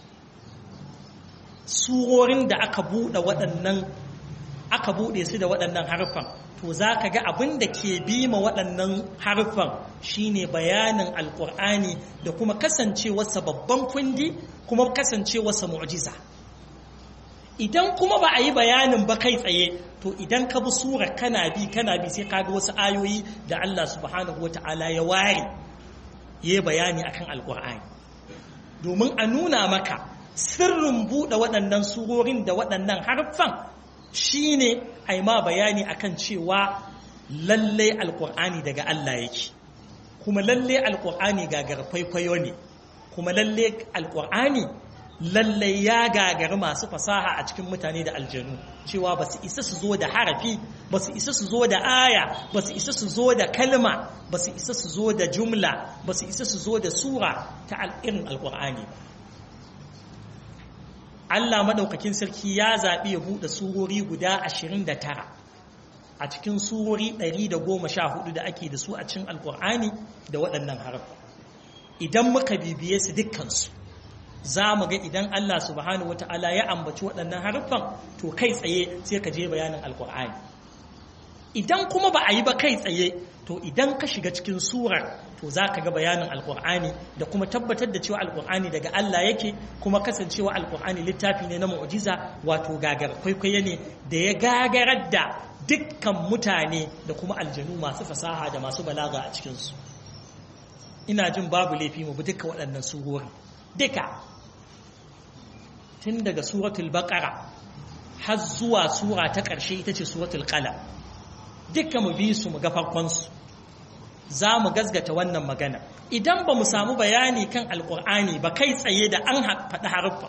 surorin da aka buɗe waɗannan aka buɗe su da waɗannan harfan to za ka ga abin da ke bi ma waɗannan harfan shine bayanin alƙur'ani da kuma kasancewarsa babban kundi kuma kasancewarsa mu'jiza idan kuma ba a yi bayanin ba kai tsaye to idan ka bi sura kana bi kana bi sai ka ga wasu ayoyi da Allah subhanahu wata'ala ya ware ya bayani akan alƙur'ani domin a nuna maka sirrin buɗe waɗannan surorin da waɗannan harfan shine ai ma bayani akan cewa lallai alkur'ani daga Allah yake kuma lallai alkur'ani gagar kwaikwayo ne kuma lallai alkur'ani lallai ya gagari masu fasaha a cikin mutane da aljanu cewa ba su isa su zo da harafi ba su isa su zo da aya ba su isa su zo da kalma ba su isa su zo da jumla ba su isa su zo da sura ta irin alkur'ani ba Allah maɗaukakin sarki ya zaɓi ya buɗe surori guda ashirin da tara a cikin surori ɗari da goma sha hudu da ake da su a cikin alƙur'ani da waɗannan harafa idan muka bibiye su dukkansu za mu ga idan Allah subhanahu wata'ala ya ambaci waɗannan harafan to kai tsaye sai ka je bayanin alƙur'ani idan kuma ba a yi ba kai tsaye to idan ka shiga cikin surar to za ka ga bayanin alkur'ani da kuma tabbatar da cewa alkur'ani daga Allah yake kuma kasancewa alkur'ani littafi ne na mu'jiza wato gagar kwaikwayo ne da ya gagarar da dukkan mutane da kuma aljanu masu fasaha da masu balaga a cikinsu ina jin babu laifi mu bi duka waɗannan surori duka tun daga suratul baqara har zuwa sura ta ƙarshe ita ce suratul qalam duka mu bi su mu ga farkonsu za mu gazgata wannan magana idan ba mu samu bayani kan alkur'ani ba kai tsaye da an faɗi haruffa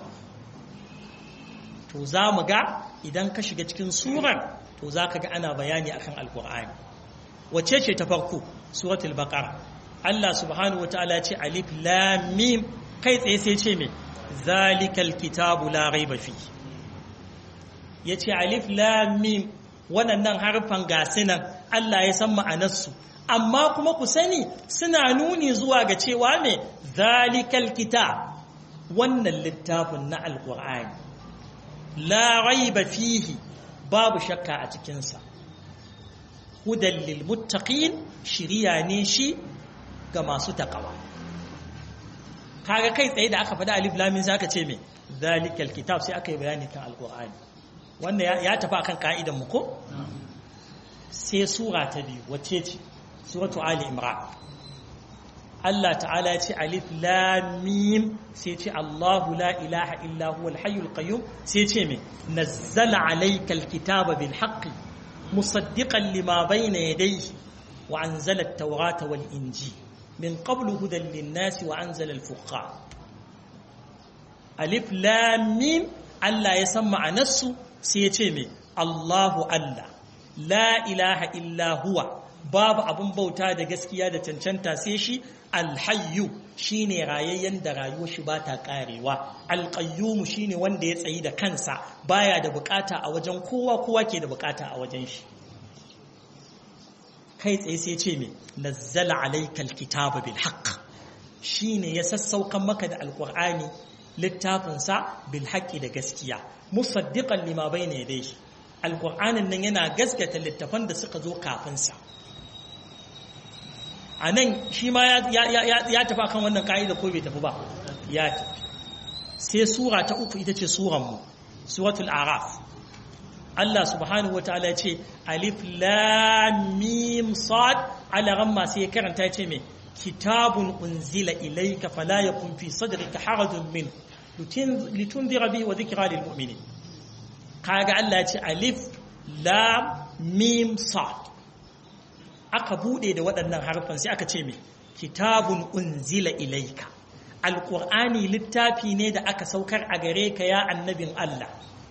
to za mu ga idan ka shiga cikin surar to za ka ga ana bayani akan alkur'ani wacce ce ta farko suratul baqara Allah subhanahu wataala ce alif lam mim kai tsaye sai ce me zalikal kitabu la raiba fi yace alif lam mim waɗannan harfan gasinan Allah ya san ma'anarsu amma kuma ku sani suna nuni zuwa ga cewa ne zalikal kitab wannan littafin na alkur'ani la raiba fihi babu shakka a cikinsa hudan lil muttaqin shiriya ne shi ga masu takawa kaga kai tsaye da aka faɗa alif lamin sai aka ce me zalikal kitab sai aka yi bayani kan alkur'ani wannan ya tafi akan ka'idan mu ko sai sura ta biyu wacce ce suratu ali imran Allah ta'ala ya ce alif lam mim sai ce Allahu la ilaha illa huwa al-hayyul qayyum sai ce me nazzala alayka al-kitaba bil haqqi musaddiqan lima bayna yadayhi wa anzala at-taurata wal injil min qablu hudan lin-nasi wa anzala al-furqan alif lam mim Allah ya san ma'anarsu sai ya ce me Allahu Allah la ilaha illa huwa babu abun bauta da gaskiya da cancanta sai shi alhayyu shine rayayyen da rayuwar shi bata karewa alqayyum shine wanda ya tsayi da kansa baya da bukata a wajen kowa kowa ke da bukata a wajen shi kai tsaye sai ce me nazzala alayka alkitaba bil haqq shine ya sassaukan maka da alqur'ani littafin sa bil haqqi da gaskiya musaddiqan lima bayna yadayhi alqur'anin nan yana gaskata littafan da suka zo kafin sa a nan shi ma ya tafi kan wannan ka'ida ko bai tafi ba ya tafi sai sura ta uku ita ce suranmu suratul araf Allah subhanahu wa ta'ala ce alif lam mim sad ala ramma sai ya karanta ya ce me kitabun unzila ilayka fala yakun fi sadrika harajun min litunzira bihi wa dhikra lil mu'minin kaga Allah ya ce alif lam mim sad aka bude da waɗannan harfan sai aka ce mai kitabun unzila ilaika alƙur'ani littafi ne da aka saukar a gare ka ya annabin Allah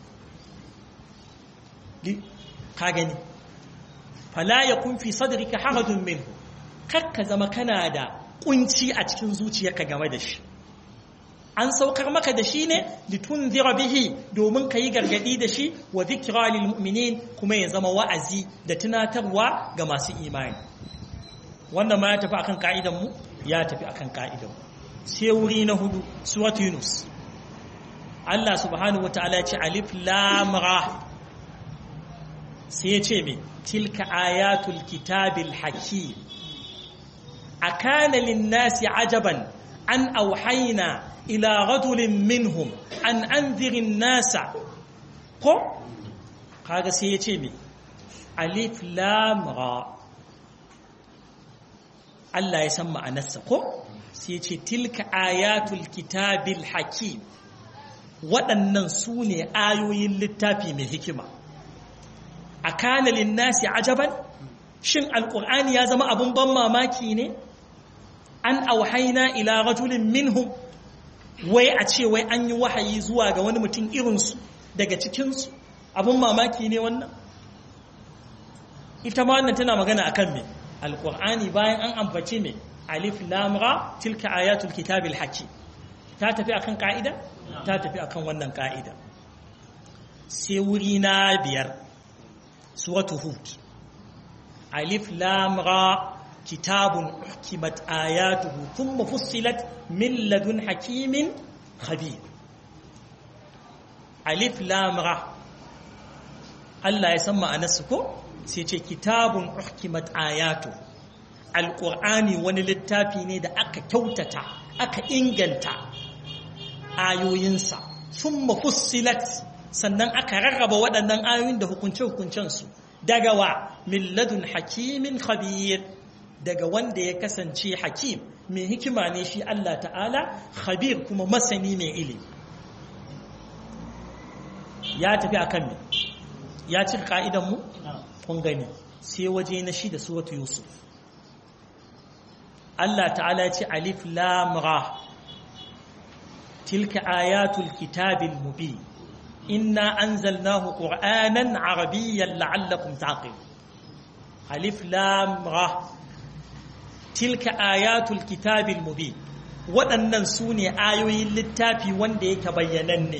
ka gani fala ya kun fi sadrika harajun minhu kar ka zama kana da kunci a cikin zuciyarka game da shi an saukar maka da shi ne litunzira bihi domin ka yi gargadi da shi wa zikra lil mu'minin kuma ya zama wa'azi da tunatarwa ga masu imani wannan ma ya tafi akan ka'idan mu ya tafi akan ka'idan mu sai wuri na hudu surat yunus Allah subhanahu wataala ya ce alif lam ra sai ya ce me tilka ayatul kitabil hakim akana lin nasi ajaban an auhayna إلى رجل منهم أن أنذر الناس ko kaga sai ya ce me alif lam ra Allah ya san ma'anarsa ko sai ya ce tilka ayatul kitabil hakim waɗannan su ne ayoyin littafi mai hikima a kana linnasi ajaban shin alƙur'ani ya zama abun ban mamaki ne an auhaina ila rajulin minhum wai a ce wai an yi wahayi zuwa ga wani mutum irinsu daga cikinsu abin mamaki ne wannan ita ma wannan tana magana a kan me alƙur'ani bayan an ambaci me alif lamra tilka ayatul kitabil haki ta tafi akan ka'ida ta tafi akan wannan ka'ida sai wuri na biyar suratu hud alif lamra كتاب أحكمت آياته ثم فصلت من لدن حكيم خبير ألف لام را الله يسمى أنسكو سيتي كتاب أحكمت آياته القرآن ونلتافي نيدا أكا كوتتا أكا إنجنتا آيو ينسى ثم فصلت sannan aka rarraba waɗannan ayoyin da hukunce-hukuncensu daga wa milladun hakimin khabir daga wanda ya kasance hakim mai hikima ne shi Allah ta'ala khabir kuma masani mai ilimi ya tafi akan me ya cika ka'idan mu kun gani sai waje na shi da suratu yusuf Allah ta'ala ya ce alif lam ra tilka ayatul kitabil mubin inna anzalnahu qur'anan arabiyyan la'allakum taqilun alif lam ra tilka ayatul kitabil mubin waɗannan su ne ayoyin littafi wanda yake bayyananne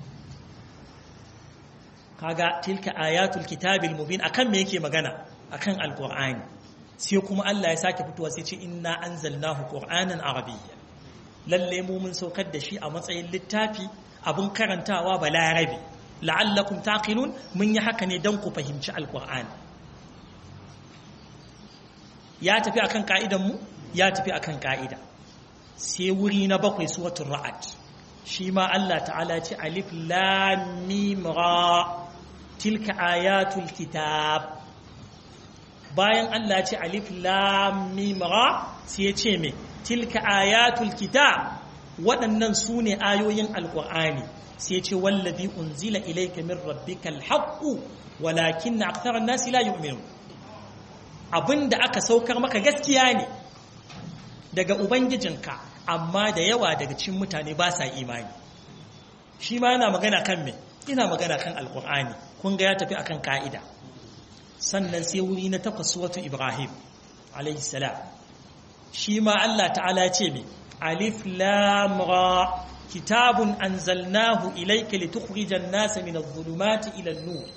kaga tilka ayatul kitabil mubin akan me yake magana akan alqur'ani sai kuma Allah ya sake fitowa sai ce inna anzalnahu qur'anan arabiyya lalle mu mun saukar da shi a matsayin littafi abun karantawa balarabi la'allakum taqilun mun yi haka ne dan ku fahimci alqur'ani ya tafi akan ka'idan mu ya tafi akan ka'ida sai wuri na bakwai suratul ra'd shi ma Allah ta'ala ce alif lam mim ra tilka ayatul kitab bayan Allah ce alif lam mim ra sai ya ce me tilka ayatul kitab waɗannan su ne ayoyin alƙur'ani sai ce wallazi unzila ilayka min rabbikal haqqu walakin aktharan nasi la yu'minun abinda aka saukar maka gaskiya ne daga ubangijinka amma da yawa daga cikin mutane ba sa imani shi ma yana magana kan me ina magana kan alƙur'ani kun ga ya tafi akan ka'ida sannan sai wuri na takwas suratu ibrahim alayhi salam shi ma Allah ta'ala ce me alif lam ra kitabun anzalnahu ilayka litukhrijan nasa min adh-dhulumati ila an-nur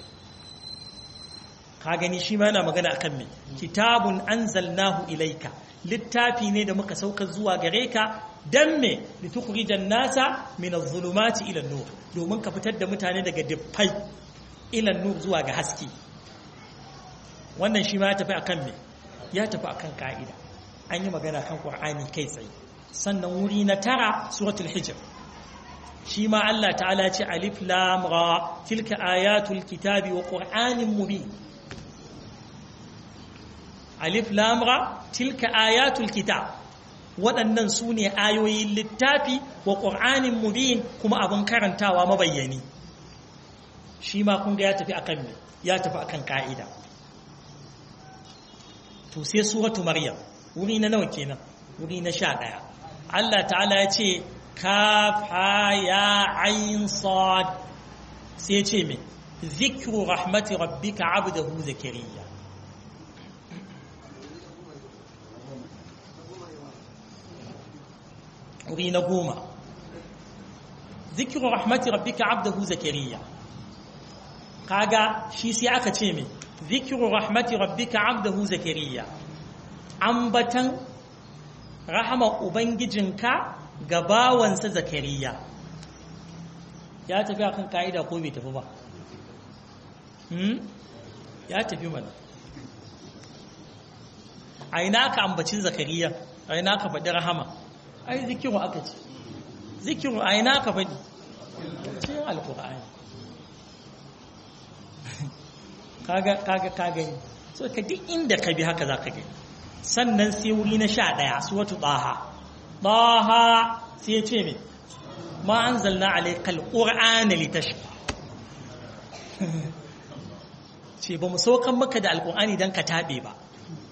ka gani shi ma yana magana akan me kitabun anzalnahu ilayka littafi ne da muka sauka zuwa gare ka dan me litukhrijan nasa min adh-dhulumati ila an-nur domin ka fitar da mutane daga diffai ila an-nur zuwa ga haske wannan shi ma ya tafi akan me ya tafi akan ka'ida an yi magana kan qur'ani kai tsaye sannan wuri na tara suratul hijr shi ma Allah ta'ala ce alif lam ra tilka ayatul kitabi wa qur'anin mubin alif lam ra tilka ayatul kitab waɗannan su ne ayoyin littafi wa qur'anin mubin kuma abin karantawa mabayyani shi ma kun ga ya tafi akan me ya tafi akan ka'ida to sai suratu maryam wuri na nawa kenan wuri na sha ɗaya Allah ta'ala ya ce kaf ha ya ayin sad sai ya ce me zikru rahmati rabbika abdahu zakariya wuri na goma zikru rahmati rabbika abdahu zakariya kaga shi sai aka ce me zikru rahmati rabbika abdahu zakariya ambatan rahama ubangijinka ga bawansa zakariya ya tafi akan ka'ida ko bai tafi ba ya tafi mana a ina ka ambacin zakariya a ina ka faɗi rahama ai zikiru aka ce zikiru a ina ka faɗi cikin alkur'ani kaga kaga kaga so ka duk inda ka bi haka za ka gani sannan sai wuri na sha ɗaya su wata ɗaha ɗaha sai ya ce mai ma an zalna alaikal ƙur'ana litashka ce ba mu saukan maka da alƙur'ani don ka taɓe ba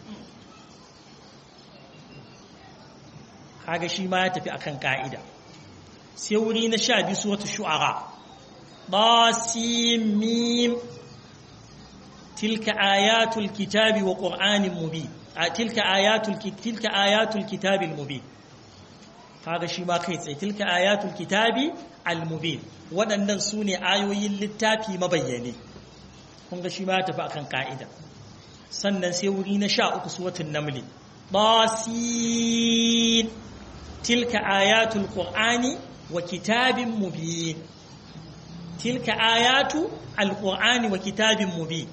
kaga shi ma ya tafi akan ka'ida sai wuri na sha biyu su wata shu'ara ɗasimim tilka ayatul kitabi wa ƙur'anin mubin tilka ayatul tilka ayatul kitabil mubin kaga shi ma kai tsaye tilka ayatul kitabi al mubin waɗannan su ne ayoyin littafi mabayyane kun ga shi ma tafi akan ka'ida sannan sai wuri na sha uku suwatun namli basin tilka ayatul qur'ani wa kitabin mubin tilka ayatu alqur'ani wa kitabin mubin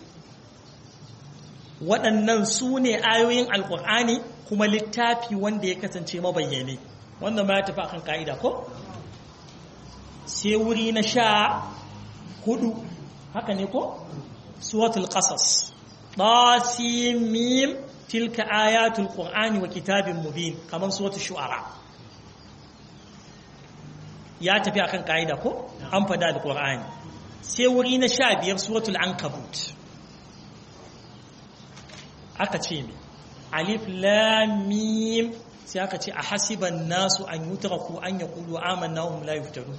waɗannan su ne ayoyin alƙur'ani kuma littafi wanda ya kasance mabayyane wannan ma ya tafi akan ka'ida ko sai wuri na sha hudu haka ne ko suwatul qasas mim tilka ayatul qur'ani wa kitabin mubin kamar suwatul shu'ara ya tafi akan ka'ida ko an fada alƙur'ani sai wuri na sha biyar suwatul ankabut aka ce mai alif lamim sai aka ce a hasiban nasu an yutraku an yaqulu amanna hum la yuftarun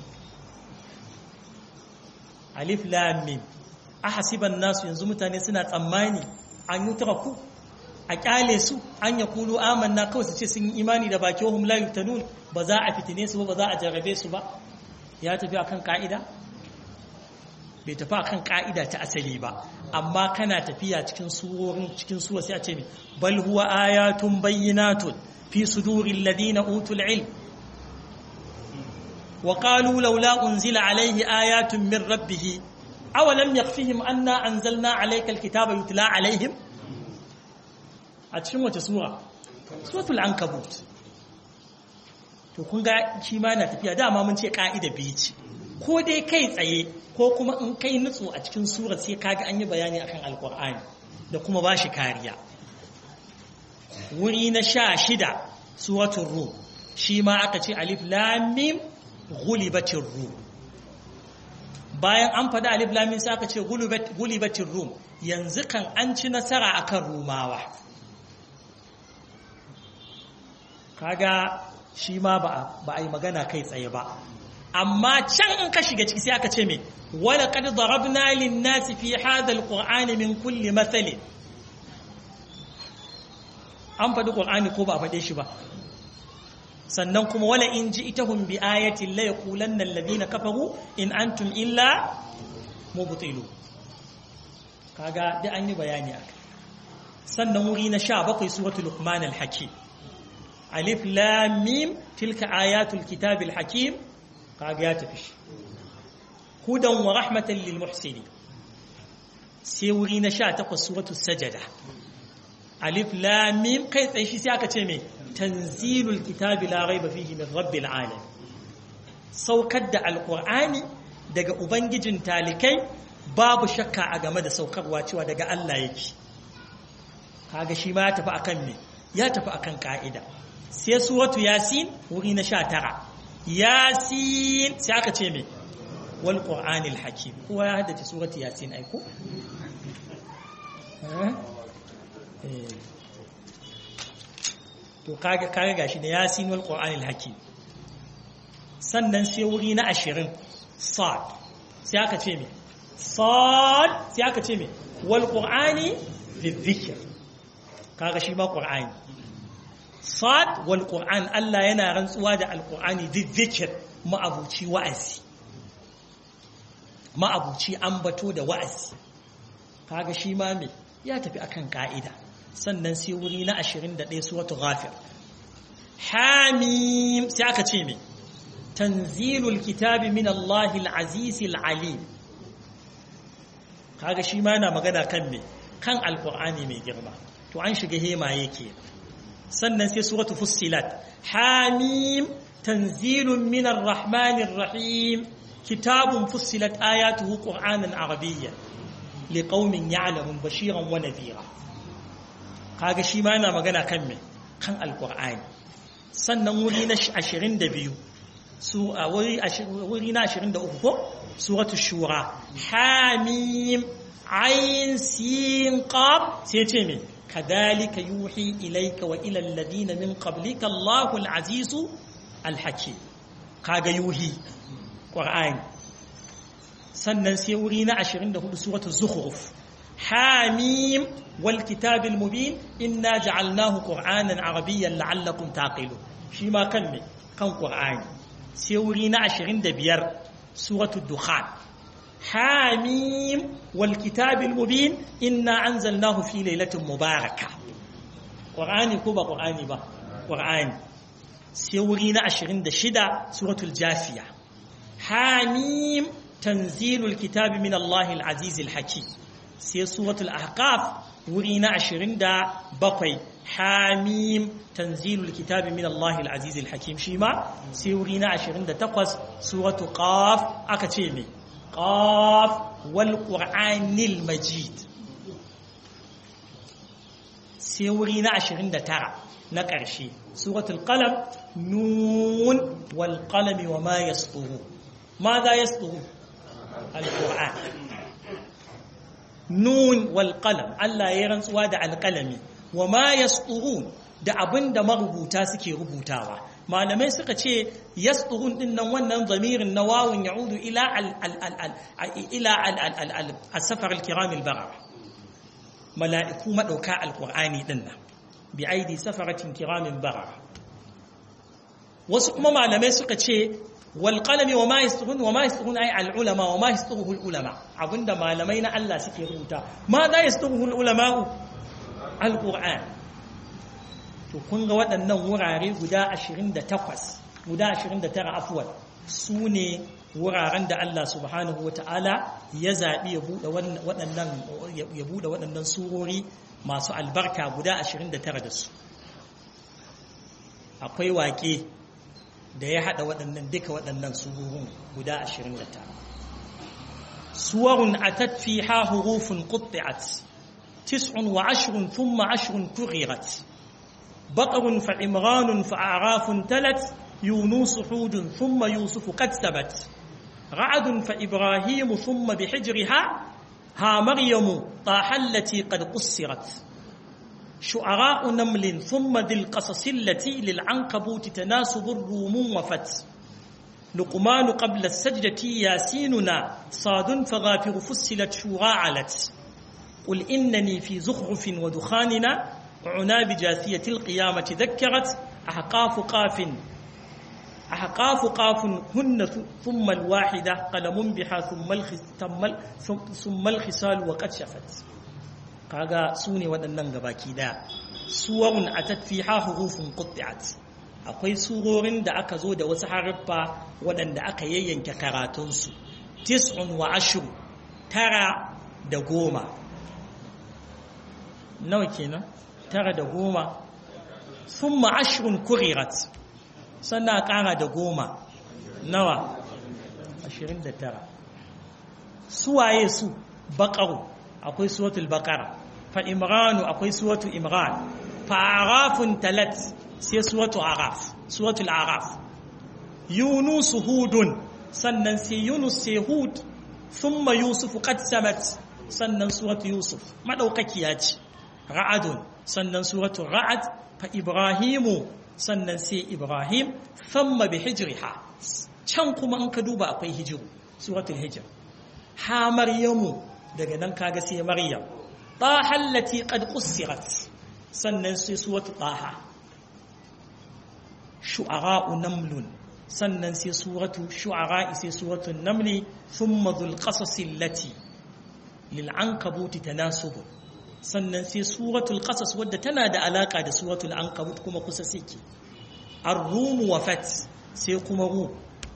alif lamim a hasiban nasu yanzu mutane suna tsammani an yutraku a kyale su an yaqulu amanna kawai su ce sun yi imani da baki hum la yuftanun ba za a fitine su ba ba za a jarrabe su ba ya tafi akan ka'ida bai tafi akan ka'ida ta asali ba amma kana tafiya cikin surorin cikin suwa sai a ce bal huwa ayatun bayyinatun fi suduril ladina utul ilm wa qalu laula unzila alayhi ayatun min rabbih aw lam yakhfihim anna anzalna alayka alkitaba yutla alayhim a cikin wace sura suratul ankabut to kun ga shi ma na tafiya dama mun ce ka'ida biyu ce ko dai kai tsaye ko kuma in kai nutsu a cikin sura sai kaga an yi bayani akan alkur'ani da kuma ba shi kariya wuri na sha shida suratun rum shi ma aka ce alif lamim gulibatin rum bayan an faɗi alif lamim sai aka ce gulibatin rum yanzu kan an ci nasara akan rumawa kaga shi ma ba a yi magana kai tsaye ba amma can in ka shiga ciki sai aka ce me wala qad darabna lin nasi fi hadha alqur'ani min kulli mathali an faɗi qur'ani ko ba a faɗe shi ba sannan kuma wala in ji'tahum bi ayatin la yaqulanna alladhina kafaru in antum illa mubtilu kaga da an yi bayani akai sannan wuri na 17 suratul luqman al-hakim alif lam mim tilka ayatul kitabil hakim kaga ya tafi shi hudan wa rahmatan lil muhsini sai wuri na 18 suratul sajada alif lam mim kai tsaye shi sai aka ce me tanzilul kitabi la raiba fihi min rabbil alamin saukar da alqur'ani daga ubangijin talikai babu shakka a game da saukarwa cewa daga Allah yake kaga shi ma ya tafi akan me ya tafi akan ka'ida sai suratu yasin wuri na 19 yasin sai aka ce me wal qur'anil hakim kowa ya haddace suratu yasin ai ko to kaga kaga gashi da yasin wal qur'anil hakim sannan sai wuri na ashirin sad sai aka ce me sad sai aka ce me wal qur'ani lidhikr kaga shi ma qur'ani sad wal qur'an Allah yana rantsuwa da alqur'ani lidhikr ma'abuci wa'azi ma'abuci ambato da wa'azi kaga shi ma me ya tafi akan ka'ida sannan sai wuri na 21 suratul ghafir hamim sai aka ce me tanzilul kitabi min Allahil azizil alim kaga shi ma yana magana kan me kan alqur'ani mai girma to an shiga hema yake sannan sai suratul fussilat hamim tanzilun min arrahmanir rahim kitabun fussilat ayatuhu qur'anan arabiyyan liqaumin ya'lamun bashiran wa nadhira kaga shi ma yana magana kan me kan alqur'ani sannan wuri na 22 su a wuri na 23 ko suratul shura hamim ayin sin qaf sai ce me kadhalika yuhi ilayka wa ila alladhina min qablika Allahul azizu alhakim kaga yuhi qur'ani sannan sai wuri na 24 suratul zukhruf hamim wal kitabil mubin inna ja'alnahu qur'anan arabiyyan la'allakum taqilun shi ma kan me kan qur'ani sai wuri na 25 suratul dukhan hamim wal kitabil mubin inna anzalnahu fi lailatin mubarakah qur'ani ko ba qur'ani ba qur'ani sai wuri na 26 suratul jafiya hamim tanzilul kitabi min Allahil azizil hakim sai suratul ahqaf wuri na 27 hamim tanzilul kitabi min Allahil azizil hakim shi ma sai wuri na 28 suratul qaf aka ce me qaf wal qur'anil majid sai wuri na 29 na ƙarshe suratul qalam nun wal qalami wa ma yasṭuru ماذا يسطر القرآن نون والقلم Allah ya rantsuwa da alƙalami wa ma yasturun da abin da marubuta suke rubutawa malamai suka ce yasturun din nan wannan zamirin na wawun ya'udu ila ila al-safar al-kiram al-barar mala'iku madauka alqur'ani din nan bi aidi safaratin kiramin barar wasu kuma malamai suka ce والقلم وما يسطرون وما يسطرون أي العلماء وما يسطره العلماء عبند ما لمينا الله سكي روتا ماذا يسطره العلماء القرآن to kun ga waɗannan wurare guda 28 guda 29 afwan su ne wuraren da Allah subhanahu wa ta'ala ya zaɓi ya buɗe waɗannan ya buɗe waɗannan surori masu albarka guda 29 da su akwai waƙe da ya haɗa waɗannan duka waɗannan sururin guda 29 suwarun a tafi ha hurufin ƙutti'at tis'un wa ashirin thumma ashirin kurirat baƙarun fa'imranun fa'arafun talat yunus hudun thumma yusufu kattabat ra'adun fa'ibrahimu thumma bi hijriha ha maryamu tahallati qad qussirat شعراء نمل ثم ذي القصص التي للعنكبوت تناسب الروم وفت لقمان قبل السجدة ياسيننا صاد فغافر فسلت شورى علت قل إنني في زخرف ودخاننا عنا بجاثية القيامة ذكرت أحقاف قاف أحقاف قاف هن ثم الواحدة قلم بها ثم, ثم الخصال وقد شفت kaga su ne waɗannan gabaki ɗaya suwarun a tafiha hurufin qutti'at akwai surorin da aka zo da wasu haruffa waɗanda aka yayyanke karatunsu tis'un wa ashru tara da goma nawa kenan tara da goma thumma ashrun kurirat sannan ƙara da goma nawa 29 suwaye su baƙaru akwai suratul baqara fa imranu akwai suratul imran fa arafun talat sai suratul araf suratul araf yunus hudun sannan sai yunus sai hud thumma yusuf qad samat sannan suratul yusuf madaukakiya ce ra'adun sannan suratul ra'ad fa ibrahimu sannan sai ibrahim thumma bi hijriha can kuma in ka duba akwai hijiru suratul hijr ha maryamu daga nan kaga sai maryam taha allati qad qussirat sannan sai suratul taha shu'ara'u namlun sannan sai suratu shu'ara sai suratu namli thumma dhul qasas allati lil ankabuti tanasub sannan sai suratul qasas wadda tana da alaka da suratul ankabut kuma kusa suke ar-rum wa fat sai kuma ru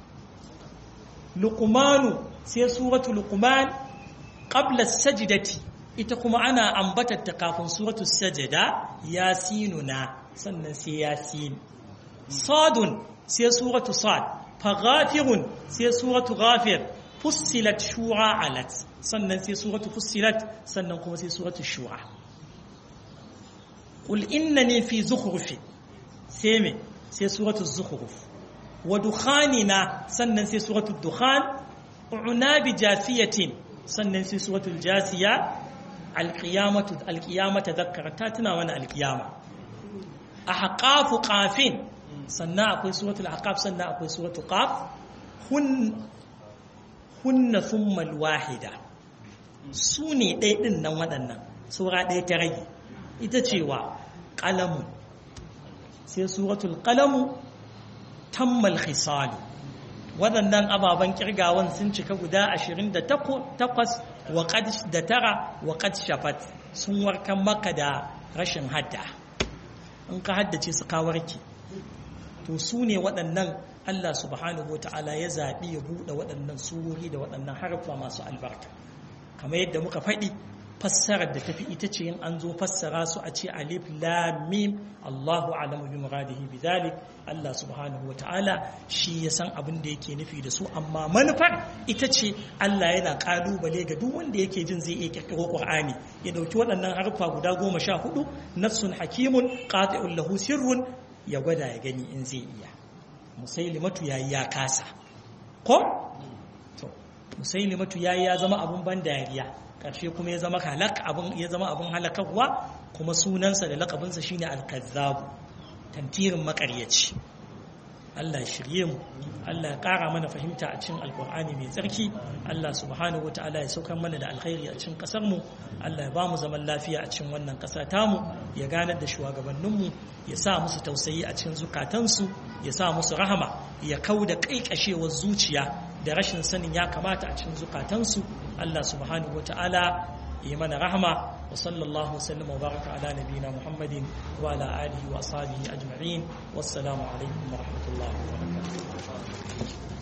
luqmanu sai suratul luqman qabla as-sajdati ita kuma ana ambatar ta kafin suratul sajda yasinuna sannan sai yasin sadun sai suratu sad faghafirun sai suratu ghafir fussilat shura alat sannan sai suratu fussilat sannan kuma sai suratu shura qul innani fi zukhrufi sai me sai suratu zukhruf wa dukhanina sannan sai suratu dukhan unabi jasiyatin sannan sai suratu jasiya alqiyamatu alqiyamata dhakkarata tana wani alqiyama ahqafu qafin sannan akwai suratul aqab sannan akwai suratul qaf hun hunna thumma alwahida su ne ɗaya ɗin nan waɗannan sura ɗaya ta rage ita cewa ƙalamu sai suratul ƙalamu tammal khisalu waɗannan ababen kirgawan sun cika guda 28 wa da tara wa qad shafat sun warkan maka da rashin hadda in ka haddace su ka warke to su ne waɗannan Allah subhanahu wa ta'ala ya zaɓi ya buɗe waɗannan surori da waɗannan harfa masu albarka kamar yadda muka faɗi fassarar da tafi ita ce yin an zo fassara su a ce alif lam mim Allahu a'lamu bi muradihi bidhalik Allah subhanahu wa ta'ala shi ya san abin da yake nufi da su amma manufar ita ce Allah yana kalubale ga duk wanda yake jin zai iya kirkiro Qur'ani ya dauki waɗannan harfa guda goma sha hudu nafsun hakimun qati'un lahu sirrun ya gwada ya gani in zai iya musailimatu yayi ya kasa ko to musailimatu yayi ya zama abun ban dariya karshe kuma ya zama halak abun ya zama abun halakarwa kuma sunansa da lakabinsa shine al-kazzabu tantirin makaryaci Allah shirye mu Allah ya ƙara mana fahimta a cikin alkur'ani mai tsarki Allah subhanahu wa ta'ala ya saukar mana da alkhairi a cikin ƙasar mu Allah ya ba mu zaman lafiya a cikin wannan ƙasa tamu ya ganar da shugabanninmu ya sa musu tausayi a cikin zukatansu ya sa musu rahama ya kau da ƙaiƙashewar zuciya da rashin sanin ya kamata a cikin zukatansu Allah subhanahu wa ta'ala ya mana rahama wa sallallahu wasallam wa baraka ala nabiyina Muhammadin wa ala alihi wa ashabihi ajma'in wassalamu alaikum wa rahmatullahi wa barakatuh